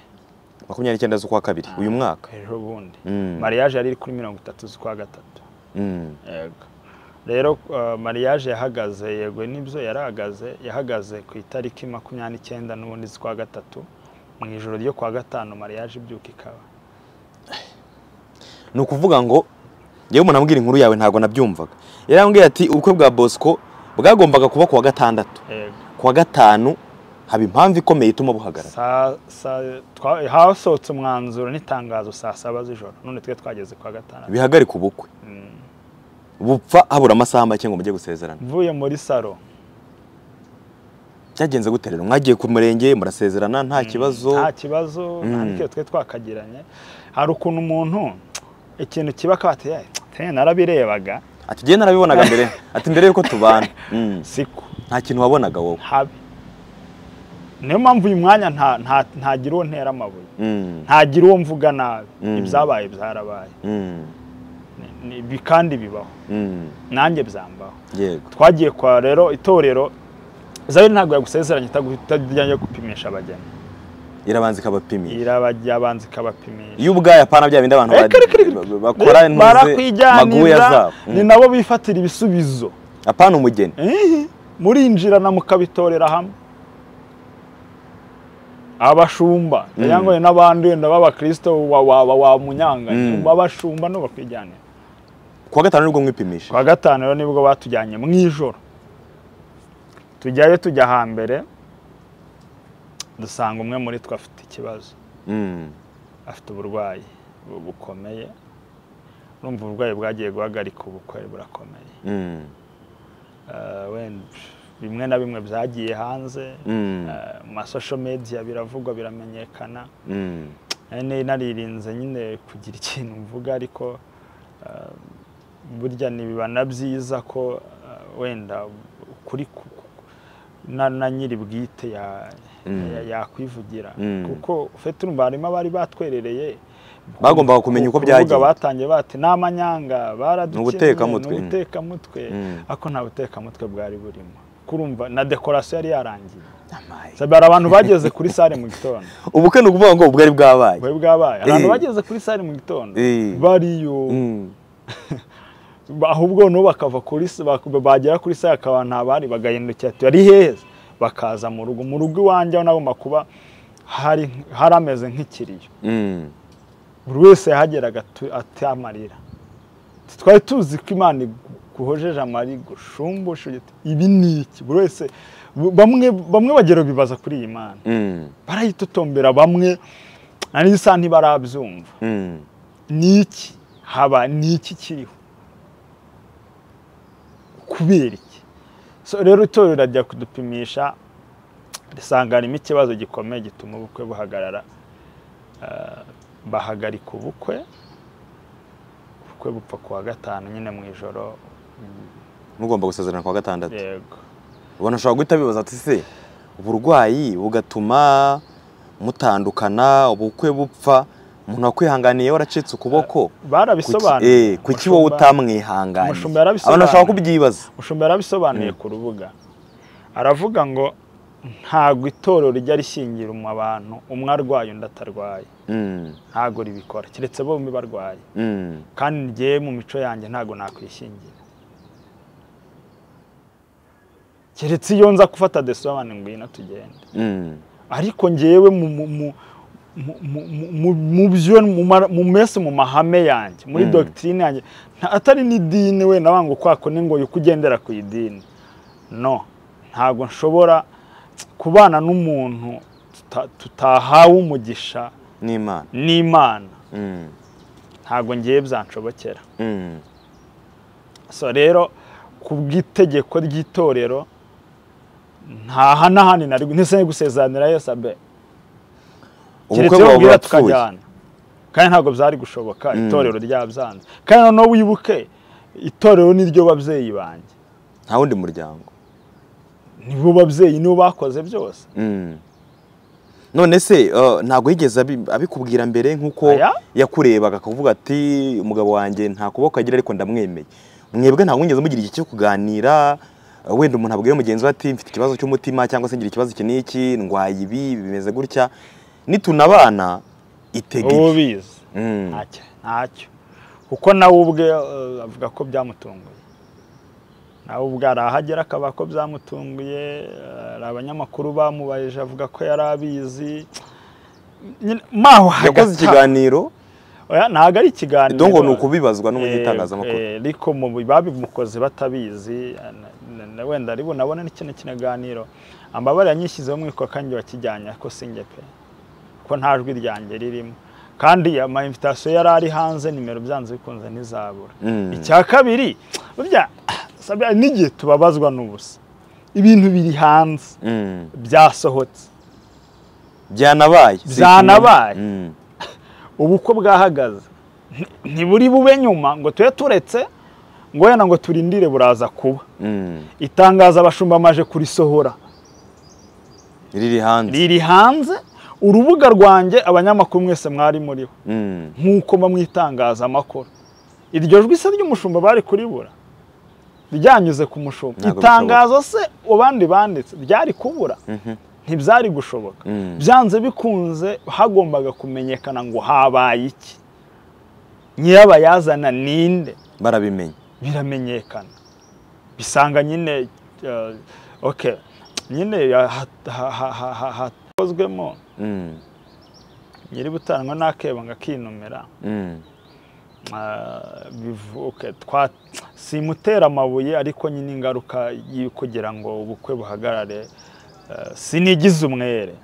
makumyabiri n'icyenda z'ukwa kabiri uyu mwaka ejo bundi Mm. mariage yari iri kuri mirongo itatu z'ukwa gatatu Mm. yego rero eh, mariage yahagaze yego nibyo yarahagaze yahagaze ku itariki makumyabiri n'icyenda n'ubundi z'ukwa gatatu mu ijoro ryo kuwa gatanu mariage ibyuka ikaba ni ukuvuga ngo yewe umuntu ambwira inkuru yawe ntabwo nabyumvaga yarambwira ati ubukwe bwa bosco bwagombaga kuba kuwa gatandatu yego kuwa gatanu haba impamvu ikomeye ituma buhagarara Saa- saa- twa- hasohotse umwanzuro n'itangazo saa saba z'ijoro none twe twageze kwa gatandatu bihagarika ubukwe bupfa habura amasaha make ngo mujye gusezerana mvuye muri salo byagenze gute rero mwagiye ku murenge murasezerana nta kibazo nta kibazo nta Mm. n'ikibazo twe twakagiranye hari ukuntu umuntu ikintu kiba kabati narabirebaga ati njyewe narabibonaga mbere ati mbere yuko tubana Mm. siko nta kintu wabonaga wowe habi niyo mpamvu uyu mwanya nta- nta- ntagira uwo ntera amabuye Mm. ntagira uwo mvuga nabi Mm. ibyabaye byarabaye Mm. Ni- ni- bi- kandi bibaho Mm. nanjye byambaho yego twagiye kwa rero itorero zabiri ntabwo yagusezeranye itagu- itajyanye gupimisha abageni irabanza ikabapimira irababanza ikabapimisha iyo ubwayo apana bya bindi abantu Eh, kere, kere, ba- bakora Rero maguya barakwijyanira zabo ni Mm. nabo bifatira ibisubizo apana umugeni Eh, murinjirana mukabitorera hamwe abashumba yangoye n'abandi wenda b'abakristo wa- wa- wa- wamunyanganye Mm. abashumba nibo bakwijyanira kuwa gatanu nibwo mwipimisha kwa gatanu rero nibwo batujyanye mu ijoro tujyayo tujya hambere dusanga umwe muri twe afite ikibazo Mm. afite uburwayi bu- bukomeye urumva uburwayi bwagiye guhagarika ubukwe burakomeye Mm. Eh, wenda bimwe na bimwe byagiye hanze Mm. eh, mu masosho mediya biravugwa biramenyekana Mm. nari nari naririnze nyine kugira ikintu mvuga ariko eh, burya ntibiba na byiza ko eh, wenda kuri ku- ku- na, na nyiri bwite ya- Mm. ya- yakwivugira Mm. kuko ufite urumva harimo abari batwerereye Bagombaga kumenya uko ku rubuga byagenze. batangiye bati ni amanyanga baradukeneye Ni ubutekamutwe. ni ubutekamutwe Mm. ariko nta butekamutwe bwari burimo kurumva na dekorasiyo yari yarangiye Amaye. Sabe, hari abantu bageze kuri sare mu gitondo ubukwe ni ukuvuga ngo ubwari bwabaye bwari bwabaye abantu Eh. bageze kuri sare mu gitondo Eh. bariyo Mm. ba- ahubwo no bakava kuri s- bak- bagera kuri sare akaba nta bari bagahindukira ati ari heza bakaza mu rugo mu rugo iwanjye aho nagomba kuba hari hari ameze nk'ikiriyo Mm. buri wese yahageraga atu- ate amarira twari tuzi ko imana igu- guhojeje amari gushumbusha ugira uti, ibi ni iki buri wese bu- bamwe bamwe bagera bibaza kuri iyi mana Mm. barayitotombera bamwe na n'isaha ntibarabyumva Mm. ni iki haba ni iki kiriho kubera iki so rero itorero rirajya kudupimisha risanganiramo ikibazo gikomeye gituma ubukwe buhagarara Ah, bahagarika ubukwe ubukwe bupfa ku wa gatanu nyine mu ijoro mugomba gusezerana ku wa gatandatu yego ubona ushobora guhita bibaza ati se uburwayi bugatuma mutandukana ubukwe bupfa umuntu wakwihanganiye waracitse ukuboko barabisobanuye Eh, kuki wowe Umushumba- utamwihanganiye umushumba yarabisobanuye. abantu bashobora kubyibaza mushumba yarabisobanuye ku rubuga aravuga ngo ntabwo itorero rijya rishyingira umu- abantu umwe arwaye undi atarwaye Mm, ntabwo ribikora keretse bombi barwaye mm. kandi njyewe mu mico yanjye ntabwo nakwishingira keretse iyo nza gufata desobanu ngwino tugende Mm. ariko ngewe mu mu- mu- mu- mu- mu- mu- mu byo mu ma- mu mese mu mahame yanjye muri Mm. dogitine yanjye nta- atari n'idini we nawe ngo kwako ni ngo uko ugendera ku idini no ntabwo nshobora kubana n'umuntu tuta- tutahawe umugisha n'imana n'imana Mm, ntabwo ngewe byanshobokera mm, so rero ku bw'itegeko ry'itorero nta ha- n'ahandi nari ntese gusezeranira yesu abe ubukwe keretse iyo bwawe ubwira burapfuye tukajyana kandi ntabwo byari gushoboka Mm. itorero ryabyanze kandi noneho wibuke itorero niryo babyeyi banjye nta wundi muryango nibo babyeyi nibo bakoze byose Mm. none se eh, ntabwo yigeze abi- abikubwira mbere nk'uko Aya? yakurebaga akavuga ati umugabo wanjye nta kuboko agira ariko ndamwemeye mwebwe ntabwo mwigeze mugira igihe cyo kuganira eh, wenda umuntu abwiye mugenzi we ati mfite ikibazo cy'umutima cyangwa se ngira ikibazo iki n'iki ndwaye ibi bimeze gutya nitunabana ubu itegeke bizi Mm. ntacyo ntacyo kuko nawe ubwe eh, avuga ko byamutunguye nawe ubwe arahagera akaba ko byamutunguye eh, hari abanyamakuru bamubajije avuga ko yari abizi nyine maho yakoze hagati ikiganiro Oya, ntabwo ari ikiganiro dongo ni ukubibazwa n'umunyitangazamakuru Eh, eh, ariko mu bi- babimukoze batabizi eh, na- na- wenda ari bunabone n'ikino kiganiro amabara yanyishyizeho umwiko kandi wakijyanye ko sinjye pe ko nta jwi ryanjye ririmo kandi amayimvitasiyo yari ari hanze nimero byanze bikunze ntizabura Mm. icya kabiri burya sabya n'igihe tubabazwa n'ubusa ibintu biri hanze Mm. byasohotse byanabaye si Byanabaye. ikinyoma. Mm. ubukwe bwahagaze Nti- ntiburi bube nyuma ngo tube turetse ngo wenda ngo turindire buraza kuba Mm. itangazo abashumba amaje kurisohora riri hanze riri hanze urubuga rwanjye abanyamakuru mwese mwari muriho Mm. nk'uko mba mu itangazamakuru iryo jwi se ry'umushumba bari kuribura ryanyuze ku mushumba Ntabwo itangazo se abandi banditse ryari kubura Mhm. ntibyari gushoboka Mm. byanze bikunze hagombaga kumenyekana ngo habaye iki nyirabayazana ninde barabimenya biramenyekana bisanga nyine eh, ok nyine ya- ha- ha- ha- ha- ha- hakozwemo Mm. nyiri butanwa n'akebo ngo akinumira Mm. Ah, bivu- ok, twa- simutera amabuye ariko nyine ingaruka yo kugira ngo ubukwe buhagarare eh, sinigize umwere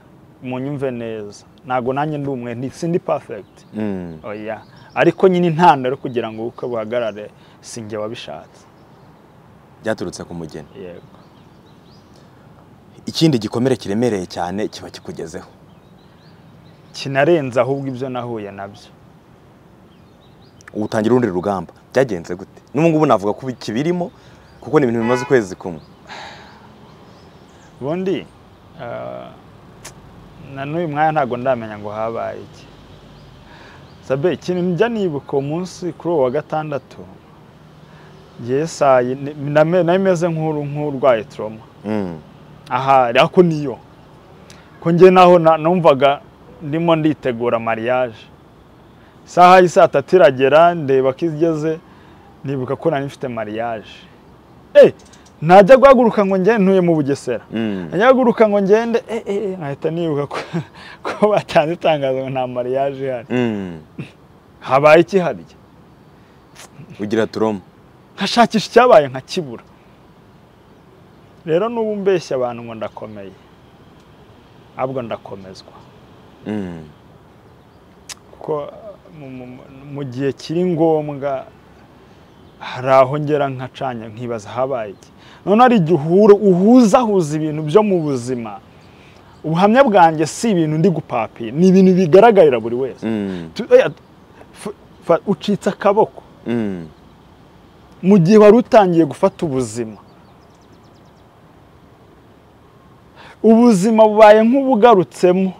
munyumve neza ntabwo nanjye ndi umwere ndi- sindi perfect Mm. oya ariko nyine intandaro yo kugira ngo ubukwe buhagarare sinjye wabishatse byaturutse ku mugeni yego ikindi gikomere kiremereye cyane kiba kikugezeho kinarenze ahubwo ibyo nahuye nabyo ubu utangira urundi rugamba byagenze gute n'ubu ngubu navuga ko kibirimo kuko ni ibintu bimaze ukwezi kumwe ubundi eh, na n'uyu mwanya ntabwo ndamenya ngo habaye iki sabe ikintu njya nibuka uwo munsi kuri uwo wa gatandatu ngewe saa yi- ni- name- nari meze nk'uru- nk'urwaye toroma Mm. ahari ako niyo ko njye naho na- numvaga ndimo nditegura mariage isaha y'isaa tatu iragera ndeba ko igeze nibuka ko nari mfite mariage eh najya guhaguruka ngo njye ntuye mu bugesera Mm. najya guhaguruka ngo ngende eh eh eh, nkahita nibuka ko, ko batanze itangazo ngo nta mariage ihari Mm. habaye iki harya ugira turoma nkashakisha icyabaye nkakibura rero n'ubu mbeshya abantu ngo ndakomeye ahubwo ndakomezwa Mm. kuko mu- mu- mu- mu gihe kiri ngombwa hari aho ngera nkacanya nkibaza habaye iki noneho hari igihe uhura- uhuzahuza ibintu byo mu buzima ubuhamya bwanjye si ibintu ndi gupapiye ni ibintu bigaragarira buri wese Mm, Tu- oya, f- fa- ucitse akaboko mm, mu gihe wari utangiye gufata ubuzima ubuzima bubaye nk'ubugarutsemo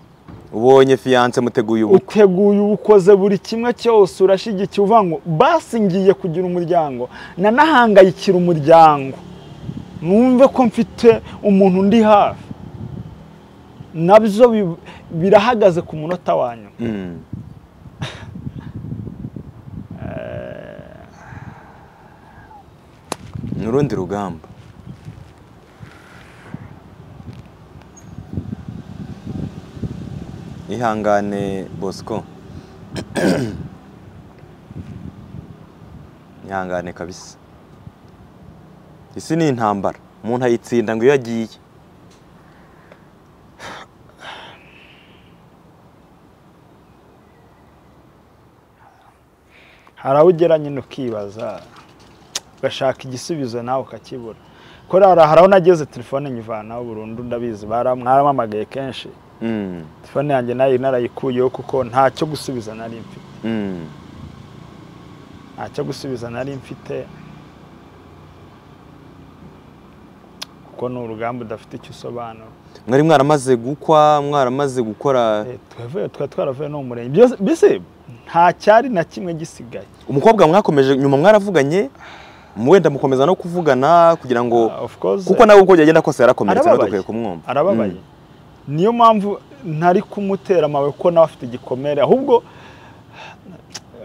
ubonye fiyanse muteguye ubu uteguye ubukoze buri kimwe cyose urashyigikiye uvuga ngo basi ngiye kugira umuryango nanahangayikira umuryango numve ko mfite umuntu undi hafi nabyo bi- birahagaze ku munota wa nyuma Mm, ni urundi rugamba ihangane bosco ihangane kabisa isi ni intambara umuntu ayitsinda ngo iyo agiye hari aho ugera nyine ukibaza ugashaka igisubizo nawe ukakibura kora hari aho nageze telefone nyivanaho burundu ndabizi bara- mwarampamagaye kenshi Mm, telefone yanjye nayo narayikuyeho kuko ntacyo gusubiza nari mfite mm, ntacyo gusubiza nari mfite kuko ni urugamba udafite icyo usobanura mwari mwaramaze gukwa mwaramaze gukora Eh, twavuye twari twaravuye no mu murenge Byose- mbese nta cyari na kimwe gisigaye umukobwa mwakomeje nyuma mwaravuganye wenda mukomeza no kuvugana kugira ngo Ah, of course kuko nawe uko byagenda kose yarakomeretse nawe Arababaye. dukwiye kumwumva arababaye niyo mpamvu ntari kumutera amabuye kuko nawe afite igikomere ahubwo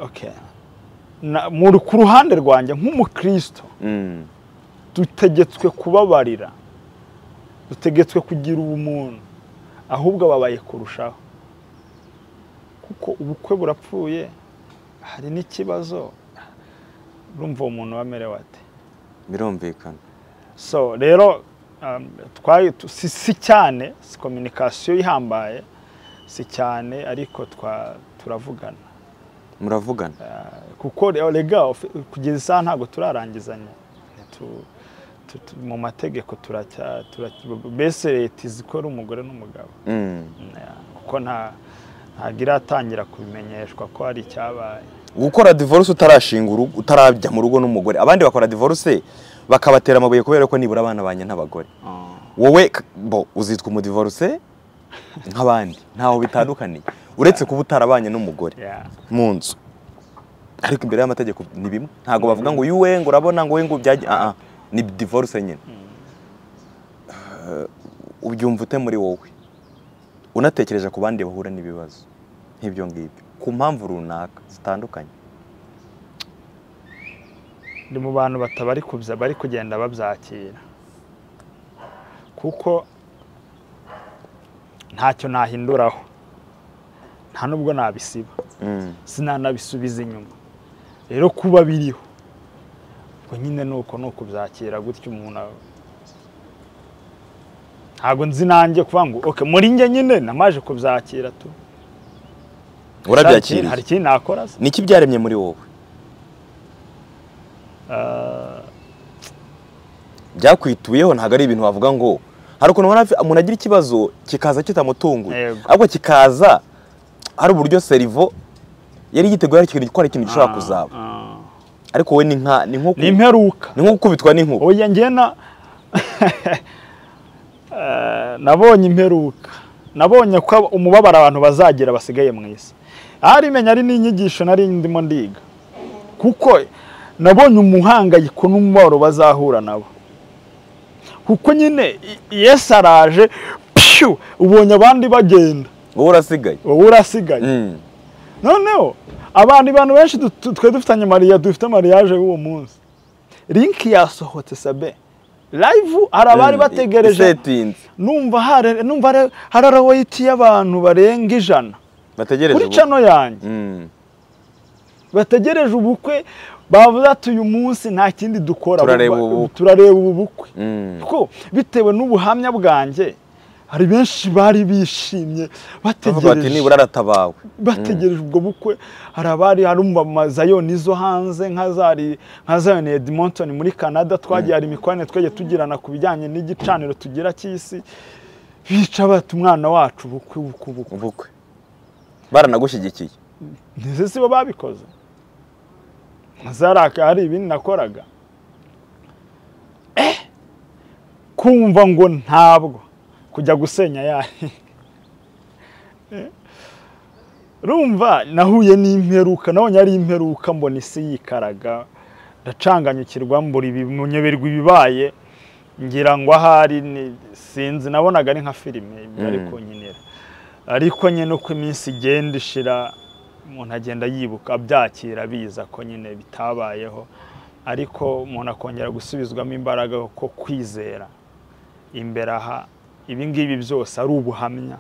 okay Na- mu- ku ruhande rwanjye nk'umukristo Mm, mm, dutegetswe kubabarira dutegetswe kugira ubumuntu ahubwo ababaye kurushaho kuko ubukwe burapfuye hari n'ikibazo urumva uwo muntu wamerewe ate birumvikana so rero um, twari tu- si, si cyane si kominikasiyo ihambaye si cyane ariko twa turavugana muravugana kuko re- rega of- kugeza isaha ntabwo turarangizanya tu, tu, tu, mu mategeko turacya turacya- mbese leta izi ko ari umugore n'umugabo Mm. Na- kuko nta ntabwo iratangira kubimenyeshwa ko hari icyabaye gukora divorce utarashinga urugo utarajya mu rugo n'umugore abandi bakora divorce bakabatera amabuye kubera ko nibura abana banye n'abagore wowe k- bo uzitwa umudivorce nk'abandi ntaho bitandukaniye uretse kuba utarabanye n'umugore Yeah. mu nzu ariko imbere y'amategeko ni bimwe ntabwo bavuga ngo yuwe ngo urabona ngo we ngo byajya aha ni divorce nyine Eh, ubyumva ute muri wowe unatekereje ku bandi bahura n'ibibazo nk'ibyo ngibyo ku mpamvu runaka zitandukanye ndi mu bantu batabari kubya bari kugenda babyakira kuko ntacyo nahinduraho nta nubwo nabisiba Mm, sinanabisubiza inyuma rero kuba biriho ubwo nyine ni uko ni ukubyakira gutya umuntu aba- ntabwo nzi nanjye kuvuga ngo oke muri njye nyine namaje kubyakira tu hari urabyakiriye ikindi nakora se niki byaremye muri wowe Ah, byakwituyeho ntabwo ari ibintu wavuga ngo hari ukuntu ubona afi- umuntu agira ikibazo kikaza kitamutunguye Yego. ariko kikaza hari uburyo serivo yari yiteguye hari ikintu ko hari ikintu gishobora kuzaba ah. ariko wowe ni nka ni nko ku- ni imperuka ni nko gukubitwa n'inkuba oya njye na Eh, nabonye imperuka nabonye ko ab- umubabaro abantu bazagira basigaye mu isi arimenya ari n'inyigisho nari ndimo ndiga kuko nabonye umuhangayiko n'umubabaro bazahura nabo kuko nyine i- yesu araje pshu ubonye abandi bagenda wowe urasigaye wowe urasigaye Mm. noneho abantu abantu benshi du- tu- twe dufitanye mariya dufite mariyaje w'uwo munsi linki yasohotse sabe live hari abari Mm. bategereje Isetinze. numva hari numva hari- hari arawayiti y'abantu barenga ijana bategereje kuri ubu- cano yanjye Mm. bategereje ubukwe bavuze ati uyu munsi nta kindi dukora Turareba buba- ubu bukwe." turareba ubu bukwe Mm. ko bitewe n'ubuhamya bwanjye hari benshi bari bishimye bavuga bati bategereje nibura aratabawe bategereje ubwo bukwe hari abari hari umamazayoni zo hanze nka zari nka zayoni Edmonton muri Canada twagiye hari imikoranire twagiye tugirana ku bijyanye n'igicaniro tugira cy'isi bica bata umwana wacu ubukwe ubukwe ubukwe ubukwe baranagushyigikiye ndetse si bo babikoze zaraka hari ibindi nakoraga Eh! kumva ngo ntabwo kujya gusenya yayo rumva nahuye n'imperuka nabonye ari imperuka mbona isi yikaraga ndacanganyukirwa mbura ibimunyoberwa ibibaye ngira ngo ahari ni- sinzi nabonaga ari nka filime ari Mm. kunkinira ariko nyine uko iminsi igenda ishira umuntu agenda yibuka abyakira abiza ko nyine bitabayeho ariko umuntu akongera gusubizwamo imbaraga ko kwizera imbere aha ibi ngibi byose ari ubuhamya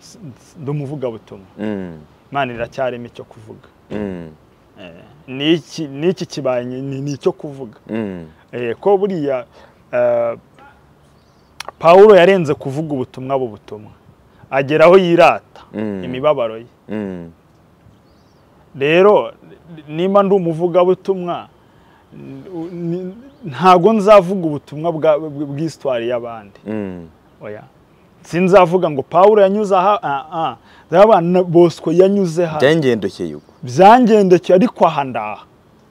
S- s- ndi umuvugabutumwa Mm, imana iracyarimo icyo kuvuga mm, n'iki n'iki kibaye ni ni icyo kuvuga mm, Eh, ko buriya eh, pawulo yarenze kuvuga ubutumwa bubutumwa agera aho yirata Mm. imibabaro ye mm, rero nimba ndi umuvugabutumwa n- u- ni- ntago nzavuga ubutumwa bwa- bw- bw'isitwari y'abandi mm, oya sinzavuga ngo pawulo yanyuze aha ah, ah. Nzaba na bosco yanyuze hano byangendekeye ubwo byangendekeye ariko aha ndaha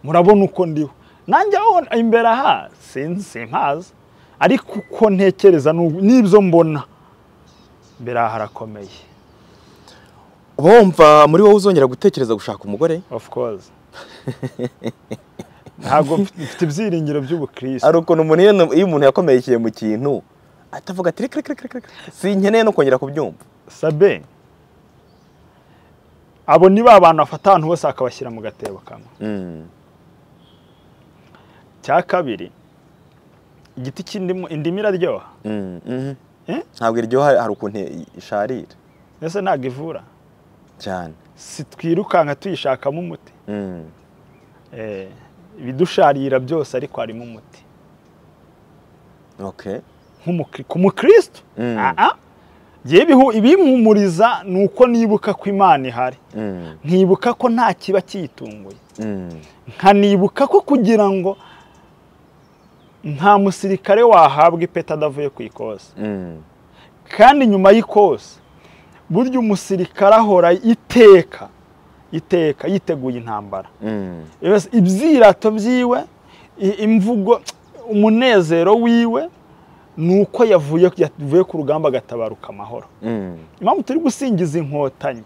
murabona uko ndiho nanjye aho imbere aha sinzi simpazi ariko uko ntekereza n'ubu- n'ibyo mbona imbere aha harakomeye uba wumva muri wowe uzongera gutekereza gushaka umugore of course ntabwo mfite mfite ibyiringiro by'ubukristo hari ukuntu umuntu iyo iyo umuntu yakomeyekeye mu kintu atavuga ati reka reka reka reka sinkeneye no kongera kubyumva sabe abo ni ba bantu bafata ahantu hose bakabashyira mu gatebo kamwe Mm, cya kabiri igiti cy'indimu indimu iraryoha mm, mhm. Eh? ntabwo iryoha hari ukuntu isharira mbese ntabwo ivura cyane sitwirukanka tuyishakamo umuti Mm, Eh, ibidusharira byose ariko harimo umuti okay Nk'umukri- ku mukristo Mm. Ah, ah. Jyewe ibihu- ibimpumuriza ni uko nibuka ko imana ihari Mm, nkibuka ko nta kiba cyitunguye mm, nkanibuka ko kugira ngo nta musirikare wahabwa ipeta adavuye ku ikosi mm, kandi nyuma y'ikosi burya umusirikare ahora iteka iteka yiteguye intambara mm, Yes, ibyirato byiwe i- imvugo umunezero wiwe ni uko yavuye yavuye ku rugamba agatabaruka amahoro mm, impamvu turi gusingiza inkotanyi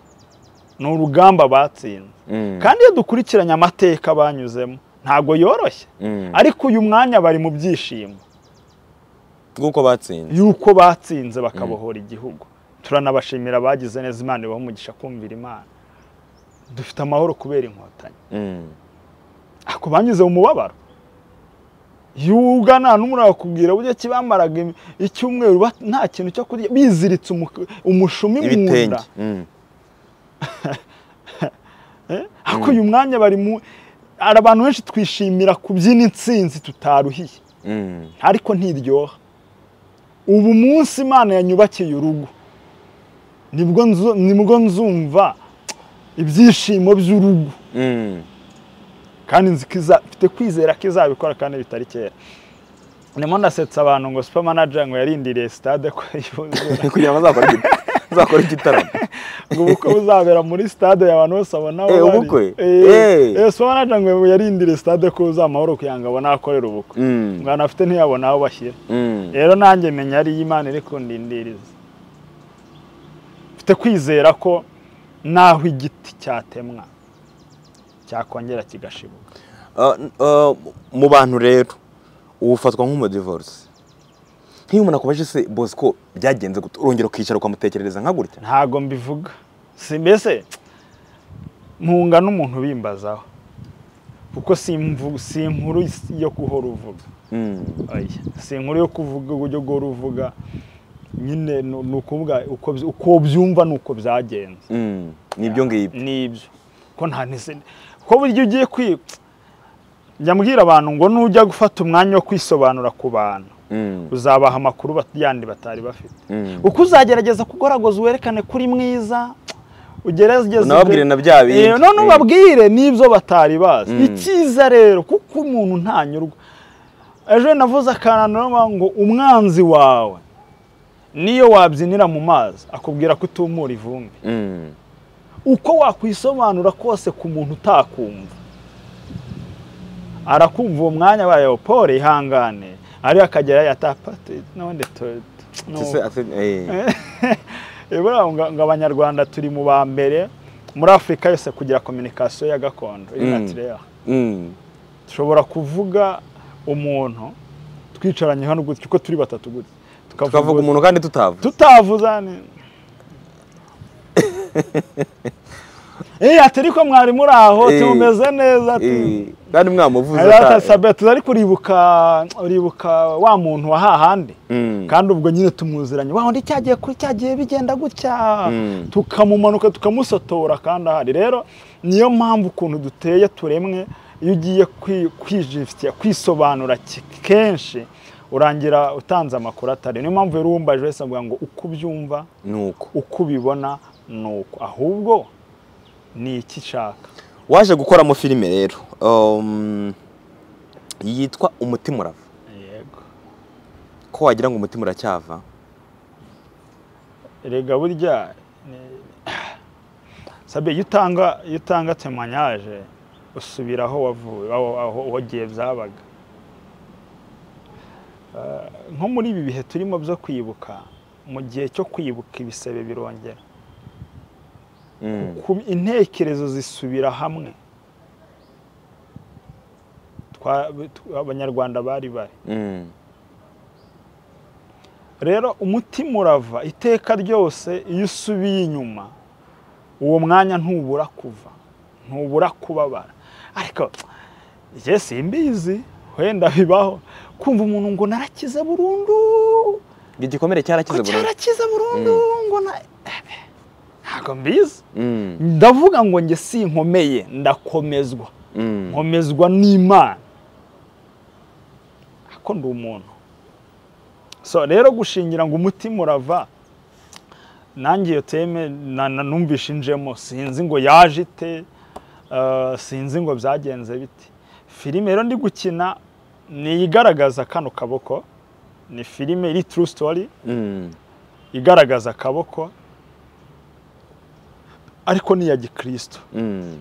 ni urugamba batsinze mm, kandi iyo dukurikiranye amateka banyuzemo ntabwo yoroshye mm. ariko uyu mwanya bari mu byishimo nguko batsinze yuko batsinze bakabohora igihugu turanabashimira abagize neza imana ibaha umugisha kumvira imana dufite amahoro kubera inkotanyi Mm, ako banyuze mu mubabaro yuga nta n'umwe urakubwira burya kibamaraga im- icyumweru bat- nta kintu cyo kurya biziritse umu- umushumi mu nda ibitenge Mm, ariko uyu mwanya bari mu hari abantu benshi twishimira kubyina intsinzi tutaruhiye mm, ariko ntiryoha ubu munsi imana yanyubakiye urugo nibwo nzu- nibwo nzumva ibyishimo by'urugo mm, kandi nzi ko iza- mfite kwizera ko izabikora kandi bitari kera ndimo ndasetsa abantu ngo super manager ngo yarindiriye stade ko yuzura kugira ngo azakore igita- azakore igitaramo ngo ubukwe buzabera muri stade abantu bose abona aho Eh, bari. ubukwe? Eh, Eh. eh, super manager ngo yarindiriye stade ko uza amahoro kugira ngo abone aho akorera ubukwe Mm, ngo anafite ntiyabona aho bashyira mm, rero nanjye menya ari imana iri kundindiriza mfite kwizera ko naho igiti cyatemwa cyakongera kigashibuka Uh, uh, mu bantu rero ubu ufatwa nk'umudivorosi nk'iyo umuntu akubajije se bosco byagenze gute urongera ukicara ukamutekerereza nka gutya ntago mbivuga si mbese mpunga n'umuntu ubimbazaho kuko si imvu- si inkuru yo guhora uvuga Mm, Oya, si inkuru yo kuvuga uburyo guhora uvuga nyine ni ni ukuvuga uko byi- uko byumva ni uko byagenze mm, nibyo ngibyo n'ibyo ko nta nese ko burya ugiye kwi njya mbwira abantu ngo nujya gufata umwanya wo kwisobanura ku bantu Mm, uzabaha amakuru bat- yandi batari bafite mm. uko uzagerageza kugoragoza uwerekane ko uri mwiza ugerageza Unababwire imbere- na bya bindi. Eh, none Mm. ubabwire n'ibyo batari bazi Mm. icyiza rero kuko umuntu ntanyurwa ejo navuze akantu ngo umwanzi wawe niyo wabyinira mu mazi akubwira ko utumura ivumbi Mm. uko wakwisobanura kose ku muntu utakumva arakumva uwo mwanya wayo paul ihangane ariyo akagera yatapate none to- to- no- Sise ate eh. Eh, buriya ngo ngo abanyarwanda turi mu ba mbere muri afurika yose kugira kominikasiyo ya gakondo Mm. inatirere Mm. dushobora kuvuga umuntu twicaranye hano gutya uko turi batatu gutya Tukavuga umuntu kandi tutava. tutavuzane Eh, ati ariko mwari muri aho Eh, tumeze neza ati Eh, kandi mwamuvuze ata- sabe tuzari kuribuka uribuka wa muntu wa hahandi Mm. kandi ubwo nyine tumwuziranye wa undi cyagiye kuri cyagiye bigenda gutya Mm. tukamumanuka tukamusotora kandi ahari rero niyo mpamvu ukuntu duteye turemwe iyo ugiye kwi- kwijifitiya kwisobanura ki- kenshi urangira utanze amakuru atari niyo mpamvu rero uwumbaje wese avuga ngo uko ubyumva Nuko uko ubibona ni uko ahubwo ni iki nshaka waje gukoramo filime rero. Um, yitwa Umutima urava. yego Ko wagira ngo umutima uracyava. erega burya ni- sabe iyo utanga iyo utanga temanyaje usubira aho wavuye aho- aho wagiye byabaga Eh, nko muri ibi bihe turimo byo kwibuka mu gihe cyo kwibuka ibisebe birongera Mm. ku- intekerezo zisubira hamwe Twa- tw- abanyarwanda bari bari Mm. rero umutima urava iteka ryose iyo usubiye inyuma uwo mwanya ntubura kuva ntubura kubabara ariko njye simbizi wenda bibaho kumva umuntu ngo narakize burundu Igikomere cyarakize ngo burundu. cyarakize burundu ngo na ntabwo mbizi Mm. ndavuga ngo njye sinkomeye ndakomezwa Mm. nkomezwa n'imana ako ndi umuntu so rero gushingira ngo umutima urava nanjye iyo teme na- na- numvishe injemo sinzi ngo yaje ite eh, sinzi ngo byagenze bite filime rero ndi gukina ni igaragaza kano kaboko ni filime iri true story Mm. igaragaza akaboko ariko ni iya gikristo Mm.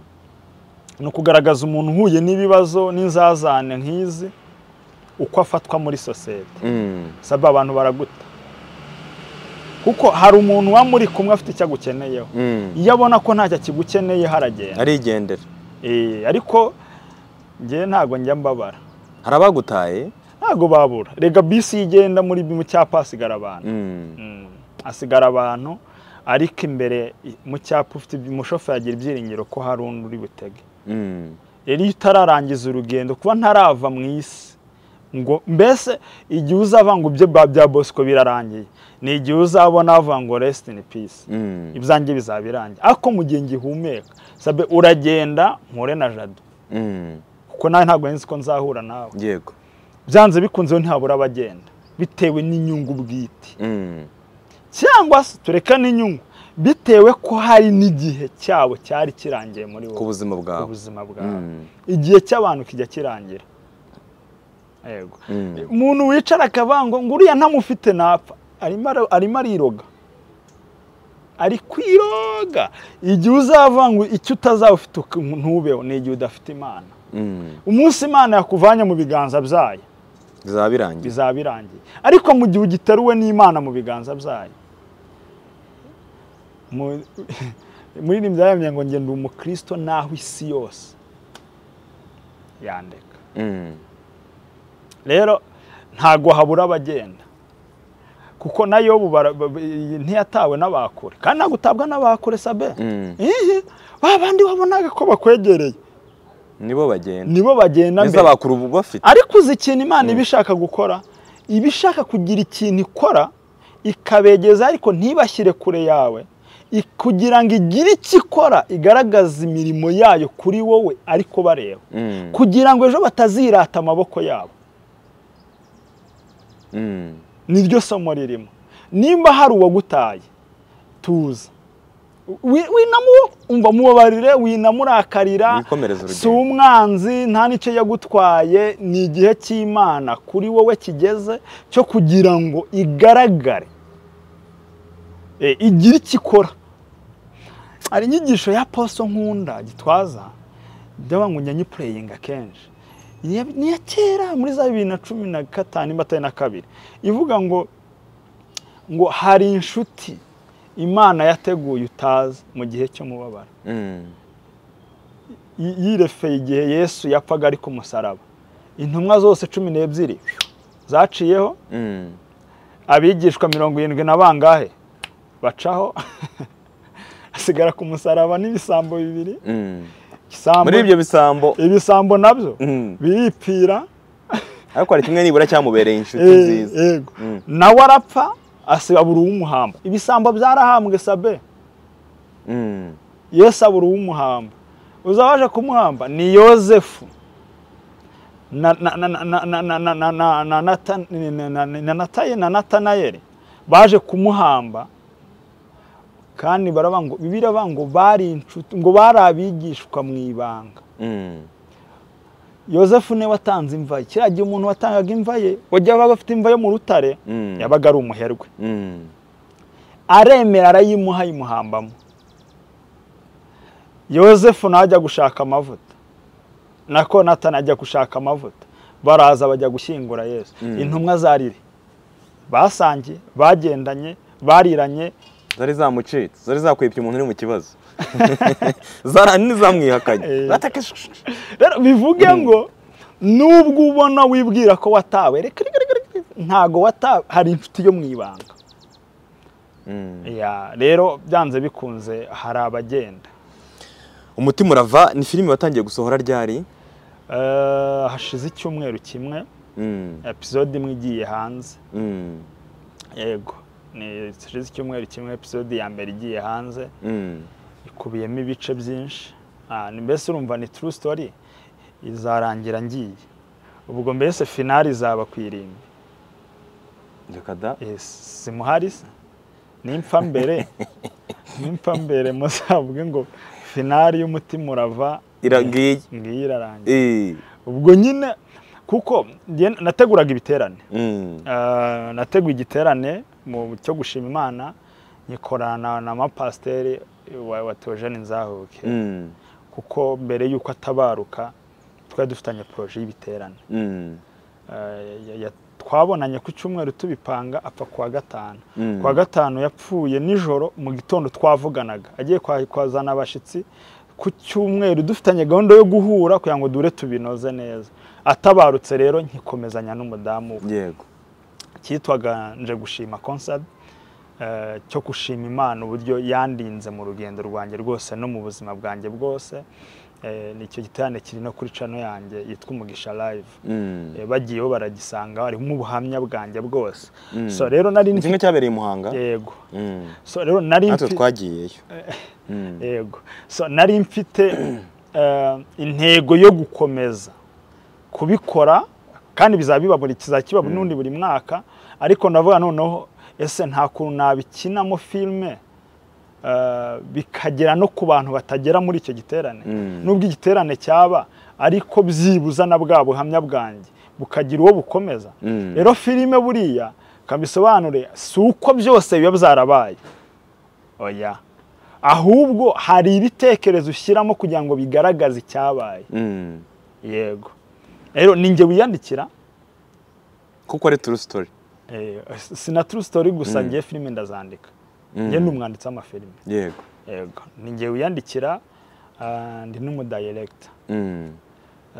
ni ukugaragaza umuntu uhuye n'ibibazo n'inzazane nk'izi uko afatwa muri sosiyete Mm. saba abantu baraguta kuko hari umuntu uba muri kumwe afite icyo agukeneyeho Mm. iyo abona ko ntacyo akigukeneye haragenda Arigendera. Eh, ariko njye ntabwo njya mbabara Hari abagutaye. ntabwo babura rega bisi igenda muri mu cyapa hasigara abantu Mm. Mm, hasigara abantu ariko imbere i- mu cyapa ufite ibyi- umushoferi agira ibyiringiro ko hari undi uri butege Mm. rero iyo utararangiza urugendo kuba ntarava mu isi ngo mbese igihe uzava ngo ibyo ba- bya bosco birarangiye ni igihe uzabona avuga ngo resiti ini pisi Mm. ibyanjye bizaba birangiye ariko mu gihe ngihumeka sabe uragenda mpure na jado Mm. kuko nawe ntabwo nzi ko nzahura nawe Yego. byanze bikunze we ntabura abagenda bitewe n'inyungu bwite Mm. cyangwa se tureka n'inyungu bitewe ko hari n'igihe cyabo cyari kirangiye muri Ku wowe buzima bwawe. ubuzima bwawe Mm. igihe cy'abantu kijya kirangira yego Mm. umuntu wicara akavuga ngo ngo uriya ntamufite napfa arimo ara- arimo ariroga ari kwiroga igihe uzava ngo icyo utazaba ufite uku- ntubeho ni igihe udafite imana Mm. umunsi imana yakuvanye mu biganza byayo Bizaba birangiye. bizaba birangiye ariko mu gihe ugiteruwe n'imana mu biganza byayo mu- muri iri byayamye ngo ngenda umukristo naho isi yose yandeka Mm. rero ntabwo habura abagenda kuko nayo ntiyatawe n'abakure kandi ntabwo utabwa n'abakure sabe Mm. Ihi, ba bandi wabonaga ko bakwegereye Nibo bagenda. nibo bagenda Neza mbere bakuru ubu bafite. ariko uzi ikintu imana iba ishaka gukora iba ishaka kugira ikintu ikora ikabegeza ariko ntibashyire kure yawe i- kugira ngo igire icyo ikora igaragaza imirimo yayo kuri wowe ariko bareba Mm. kugira ngo ejo batazirata amaboko yabo Mm. niryo somo ririmo nimba hari uwagutaye tuza Wi- winamu- umva mubabarire winamurakarira Wikomereze urugendo. si umwanzi nta n'icyo yagutwaye ni igihe cy'imana kuri wowe kigeze cyo kugira ngo igaragare Eh, igira icyo ikora hari inyigisho ya poso nkunda gitwaza byaba ngo nyanyipureyinga kenshi Ni iya- ni iya kera muri za bibiri na cumi na gatanu nimba atari na kabiri ivuga ngo ngo hari inshuti imana yateguye utazi mu gihe cy'umubabaro Mm. Y- yirefeye igihe yesu yapfaga ari ku musaraba intumwa zose cumi n'ebyiri zaciyeho Mm. abigishwa mirongo irindwi na bangahe bacaho hasigara ku musaraba n'ibisambo bibiri Mm. isambo muri ibyo bisambo ibisambo nabyo Mm. biripira ariko hari kimwe nibura cyamubereye inshuti Eh, nziza yego Mm. nawe arapfa asabura uw'umuhamba ibisambo byarahambwe sabe Mm. yesu abura uw'umuhamba uza waje kumuhamba ni yozefu na na- na- na- na- na- na- na- na- na- Nata- na- na- na- Nataye- na natanayeli baje kumuhamba kandi baravuga ngo bibiri baravuga ngo bari inshuti ngo bari abigishwa mu ibanga Mm. yozefu niwe watanze imva ye kiriya gihe umuntu watangaga imva ye wajya abaga afite imva yo mu rutare Mm. yabaga ari umuherwe Mm. aremera arayimuha ayimuhambamo yozefu nawe ajya gushaka amavuta nako natani ajya gushaka amavuta baraza bajya gushyingura yesu Mm. intumwa zarire basangiye bagendanye bariranye zari zamucitse zari zakwibye umuntu uri mu kibazo zara Eh. ntizamwihakanye rero bivuge ngo nubwo ubona wibwira ko watawe reka reka reka reka, ntago watawe hari inshuti yo mu ibanga Mm. Ya, rero byanze bikunze hari abagenda umutima urava ni filime watangiye gusohora ryari Eh, hashize icyumweru kimwe Mm. episode imwe igiye hanze Mm. yego ni hashize icyumweru kimwe episode ya mbere igiye hanze Mm. ikubiyemo ibice byinshi Ah, ni mbese urumva ni true story izarangira ngiye ubwo mbese finali izaba ku irimbi reka da Eh, simuhari se nimpfa mbere nimpfa mbere muzavuge ngo finali y'umutima urava iragiye ngiyi irarangira Eh. ubwo nyine kuko njye nateguraga ibiterane Mm. Eh, nateguye igiterane mu cyo gushima imana nyikorana na mapasiteri wa, wa Theogene Nzahuke Mm. kuko mbere y'uko atabaruka twari dufitanye poroje y'ibiterane Mm. Eh, ya- ya- twabonanye ku cyumweru tubipanga apfa kuwa gatanu Mm. kuwa gatanu yapfuye nijoro mu gitondo twavuganaga agiye kwa- kwazana abashyitsi ku cyumweru dufitanye gahunda yo guhura kugira ngo dure tubinoze neza atabarutse rero nkikomezanya n'umudamu we yego cyitwaga nje gushima concert eh, cyo gushima imana uburyo yandinze mu rugendo rwanjye rwose no mu buzima bwanjye bwose Eh, ni icyo giterane kiri no kuri cano yanjye yitwa umugisha live Mm. Eh, bagiyeho baragisanga harimo ubuhamya bwanjye bwose Mm. so rero nari ni kimwe nfi- cyabereye i muhanga yego Mm. so rero nari natwe mfi- twagiyeyo Mm. yego so nari mfite eh, intego yo gukomeza kubikora kandi bizaba biba buri kizaba kiba n'undi buri mwaka ariko ndavuga noneho ese nta kuntu nabikinamo filime eh, bikagera no ku bantu batagera muri icyo giterane Mm. nubwo igiterane cyaba ariko byibuza na bwa buhamya bwanjye bukagira uwo bukomeza Mm. rero filime buriya kabisobanure si uko byose biba byarabaye oya ahubwo hari ibitekerezo ushyiramo kugira ngo bigaragaze icyabaye Mm. yego rero ni njye wiyandikira kuko ari true story Eh, si na true story gusa ngiye filime ndazandika njye ni umwanditsi w'amafilime yego yego ni njye wiyandikira ah, ndi n'umudayiregita Mm.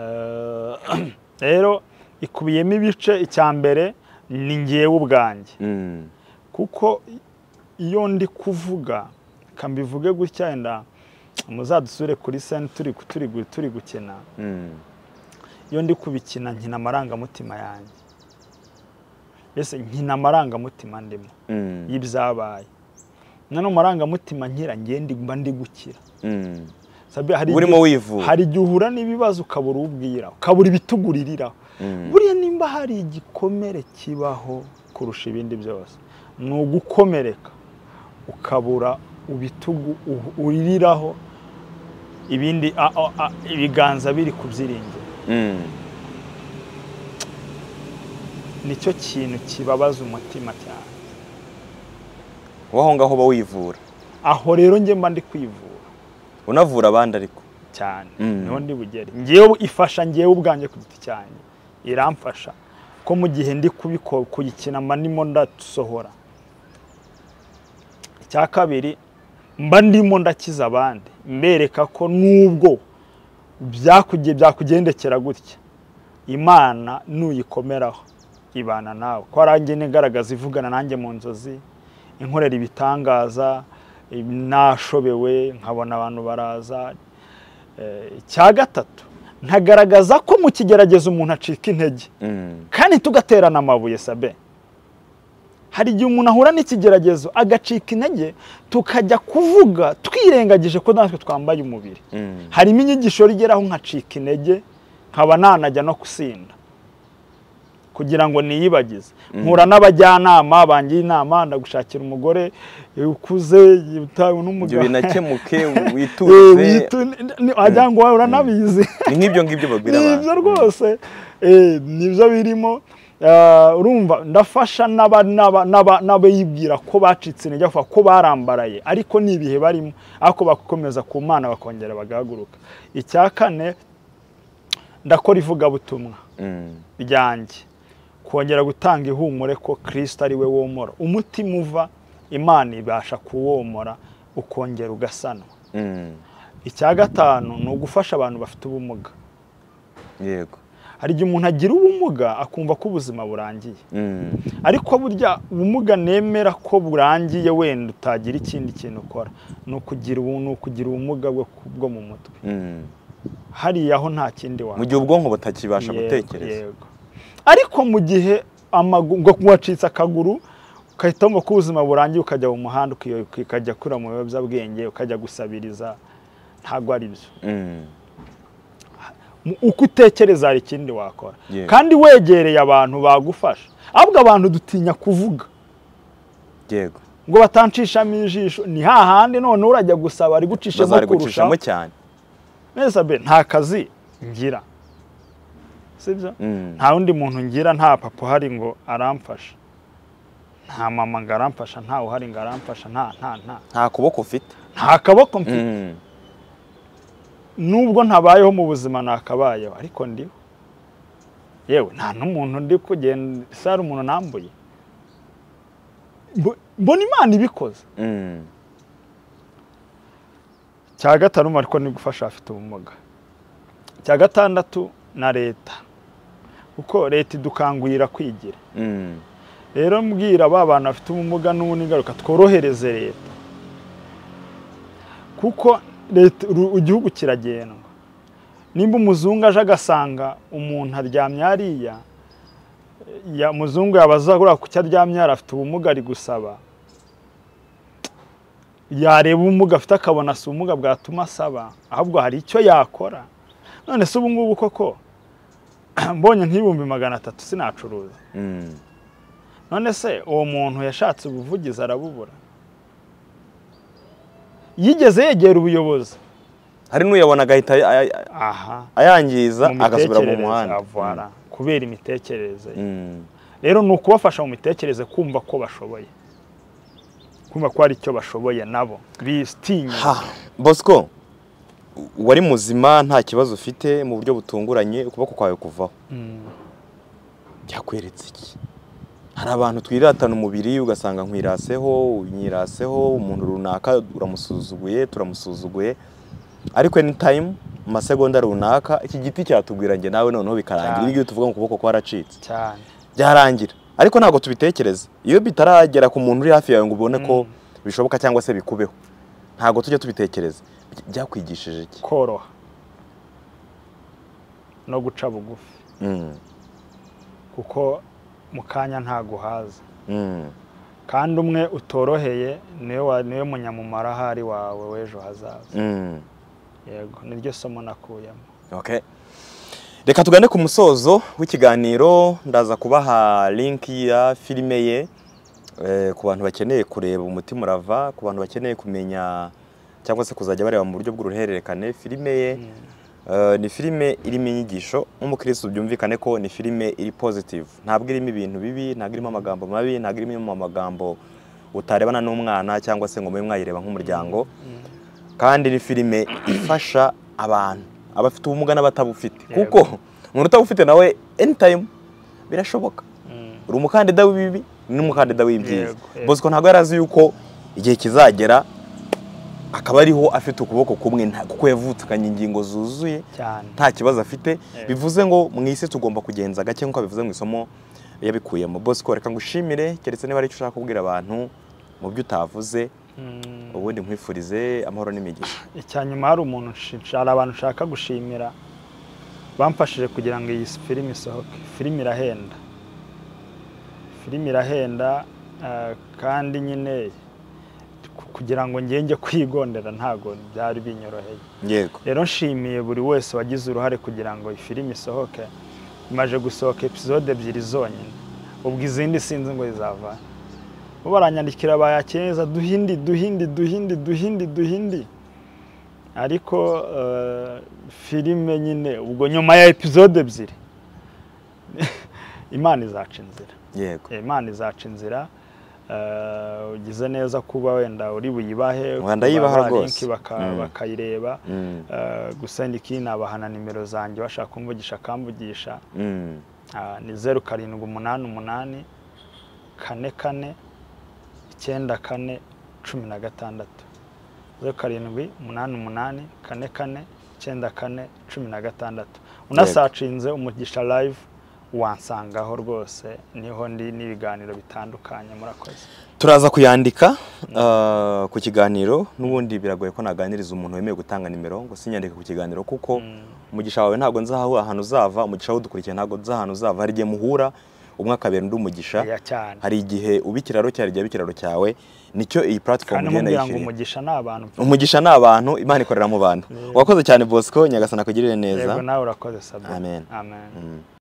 Eh, rero ikubiyemo ibice icya mbere ni njyewe ubwanjye Mm. kuko iyo ndi kuvuga kambivuge gutya wenda muzadusure kuri seni turi turi turi gukina Mm. iyo ndi kubikina nkina amarangamutima yanjye mbese nkina amarangamutima ndimo Mm. y'ibyabaye nano amarangamutima nkira ngende mba ndi gukira Mm. Sabi, hari Uba urimo igihe- wivura. hari igihe uhura n'ibibazo ukabura ubwira ukabura ibituguririraho Mm. buriya nimba hari igikomere kibaho kurusha ibindi byose ni ugukomereka ukabura ubitugu uhu- uririraho ibindi a- a- a- ibiganza biri kubyiringira Mm. nicyo kintu kibabaza umutima cyane wowe aho ngaho uba wivura aho rero njye mba ndi kwivura unavura abandi ariko cyane Mm. niho ndi bugere ngewe ifasha ngewe ubwanjye ku giti cyanjye iramfasha ko mu gihe ndi kubiko kuyikina mba ndimo ndasohora icya kabiri mba ndimo ndakiza abandi mbereka ko nubwo byakuge- byakugendekera gutya imana nuyikomeraho ibana nawe ko aranjye nigaragaza ivugana nanjye mu nzozi inkorera ibitangaza nashobewe nkabona abantu baraza Eh, icya gatatu nkagaragaza ko mu kigerageza umuntu acika intege Mm. kandi tugaterana amabuye sabe hari igihe umuntu ahura n'ikigeragezo agacika intege tukajya kuvuga twirengagije ko natwe twambaye umubiri Mm. harimo inyigisho rigeraho nkacika intege nkaba nanajya no gusinda kugira ngo niyibagize nkura n'abajyanama bangira inama ndagushakira umugore eh, ukuze utawe ibyo n'umugabo binakemuke Eh, wituze witu- ni- ni- wagira ngo wowe uranabizi ni nk'ibyo ngibyo babwira ni abantu ibyo rwose Eh, ni byo birimo Ah, urumva ndafasha n'aba- n'aba- n'aba- n'abayibwira ko bacitse intege bavuga ko barambaraye ariko ni ibihe barimo ariko bakomeza ku mana bakongera bagahaguruka icya kane ndakora ivugabutumwa Mm. ryanjye kongera gutanga ihumure ko kirisita ari we womora umutima uva imana ibasha kuwomora ukongera ugasanwa Mm. icya gatanu ni ugufasha abantu bafite ubumuga yego hari igihe umuntu agira ubumuga akumva ko ubuzima burangiye Mm. ariko burya ubumuga nemera ko burangiye wenda utagira ikindi kintu ukora ni ukugira ubu- ni ukugira ubumuga bwo bwo mu mutwe Mm. hariya aho nta kindi mu wakora gihe ubwonko butakibasha gutekereza yego ariko mu gihe amagungo wacitse akaguru ugahita wumva ko ubuzima burangiye ukajya mu muhanda ukiyo- ukajya kura mu biyobyabwenge ukajya gusabiriza ntabwo ari byo Mm. Mu- uko utekereza hari ikindi wakora Yego. kandi wegereye abantu bagufasha ahubwo abantu dutinya kuvuga yego ngo batancishamo ijisho ni hahandi none urajya gusaba ari gucishamo kurusha bazarigucishamo cyane neza be nta kazi ngira sibyo Mm. nta wundi muntu ngira nta papa uhari ngo aramfasha nta mama ngo aramfasha nta uhari ngo aramfasha nta nta nta nta kuboko ufite nta kaboko mfite Mm. nubwo ntabayeho mu buzima nakabayeho ariko ndiho yewe nta n'umuntu ndi kugenda ese hari umuntu nambuye Mbo- mbona imana ibikoze Mm. cya gatanu ariko ni gufasha abafite ubumuga cya gatandatu na leta kuko leta idukangurira kwigira Mm. rero mbwira ba bantu bafite ubumuga n'ubundi ingaruka tworohereze leta kuko leta ru- igihugu kiragendwa nimba umuzungu aje agasanga umuntu aryamye hariya ya- umuzungu yabaza kuriya kuki aryamye hariya afite ubumuga ari gusaba yareba ubumuga afite akabona si ubumuga bwatuma asaba ahubwo hari icyo yakora none se ubu ngubu koko mbonye nk'ibihumbi magana atatu sinacuruza Mm. none se uwo muntu yashatse ubuvugizi arabubura yigeze yegera ubuyobozi hari n'uyabona agahita ay- ay- aha ayangiza mu agasubira mu mitekerereze muhanda avara kubera imitekerereze ye. Mm. rero ni ukubafasha mu mitekerereze kumva ko bashoboye kumva ko hari icyo bashoboye nabo bitinya Ha, bosco wari muzima nta kibazo ufite mu buryo butunguranye ukuboko kwawe kuvaho byakweretse iki hari abantu twiratana umubiri ugasanga nkwiraseho unyiraseho umuntu runaka uramusuzuguye turamusuzuguye ariko anytime mu masegonda runaka iki giti cyatubwira njye nawe noneho bikarangira Cyane. ibyo tuvuga ngo ukuboko kwaracitse cyane byarangira ariko ntabwo tubitekereza iyo bitaragera ku muntu uri hafi yawe ngo ubone ko bishoboka cyangwa se bikubeho ntabwo tujya tubitekereza By- byakwigishije iki koroha no guca bugufi Mm, kuko mu kanya ntaguhaza mm, kandi umwe utoroheye niwe wa- niwe munyamumaro ahari wawe w'ejo hazaza mm. yego niryo somo nakuyemo Okay. reka tugane ku musozo w'ikiganiro ndaza kubaha linki ya filime ye eh, ku bantu bakeneye kureba umutima urava ku bantu bakeneye kumenya cyangwa se kuzajya bareba mu buryo bw'uruhererekane filime ye eh, ni filime irimo inyigisho nk'umukirisitu byumvikane ko ni filime iri positive ntabwo irimo ibintu bibi ntabwo irimo amagambo mabi ntabwo irimo amagambo utarebana n'umwana cyangwa se ngo mube mwayireba nk'umuryango kandi ni filime ifasha abantu abafite ubumuga n'abatabufite Yego. kuko umuntu utabufite nawe anytime birashoboka uri umukandida w'ibibi n'umukandida w'ibyiza Yego, yego. bosco ntabwo yari azi yuko igihe kizagera akaba ariho afite ukuboko kumwe nta- kuko yavutukanye ingingo zuzuye cyane nta kibazo afite bivuze ngo mu isi tugomba kugenza gake nk'uko bivuze mu isomo yabikuyemo bosco reka ngushimire keretse niba hari icyo ushaka kubwira abantu mu byo utavuze Mm. ubundi nkwifurize amahoro n'imigisha icya nyuma hari umuntu nshinja- hari abantu nshaka gushimira bamfashije kugira ngo iyi filime isohoke filime irahenda filime irahenda eh, kandi nyine ku- kugira ngo njye njye kwigondera ntabwo byari binyoroheye yego rero nshimiye buri wese wagize uruhare kugira ngo iyi filime isohoke imaze gusohoka episode ebyiri zonyine ubwo izindi sinzi ngo zizava bo baranyandikira bayakeza duhindi duhindi duhindi duhindi duhindi ariko eh, filime nyine ubwo nyuma ya episode ebyiri imana izaca inzira yego imana izaca inzira eh, ugize neza kuba wenda uri buyibahe Rwanda yibaha kuba ba rwose. linki baka- Mm. bakayireba Mm. Eh, gusa ndi kinabahana nimero zanjye bashaka kumvugisha akamvugisha Mm. Ah, ni zeru karindwi umunani umunani kane kane icyenda kane cumi na gatandatu zeru karindwi umunani umunani kane kane icyenda kane cumi na gatandatu unasacinze umugisha live wansangaho rwose niho ndi n'ibiganiro bitandukanye murakoze turaza kuyandika ah, ku kiganiro n'ubundi biragoye ko naganiriza umuntu wemewe gutanga nimero ngo sinyandike ku kiganiro kuko umugisha wawe ntabwo nzahahura ahantu uzava umugisha udukurikiye ntabwo nzi ahantu uzava hari igihe muhura umwe akabera undi umugisha ya cyane hari igihe uba ikiraro cyawe igihe aba ikiraro cyawe nicyo iyi kandi puratifomu igenda mubwira ngo yishyuriye umugisha ni abantu umugisha ni abantu imana ikorera mu bantu wakoze cyane bosco nyagasana akugirire neza yego nawe urakoze sabine Amen. amen Mm.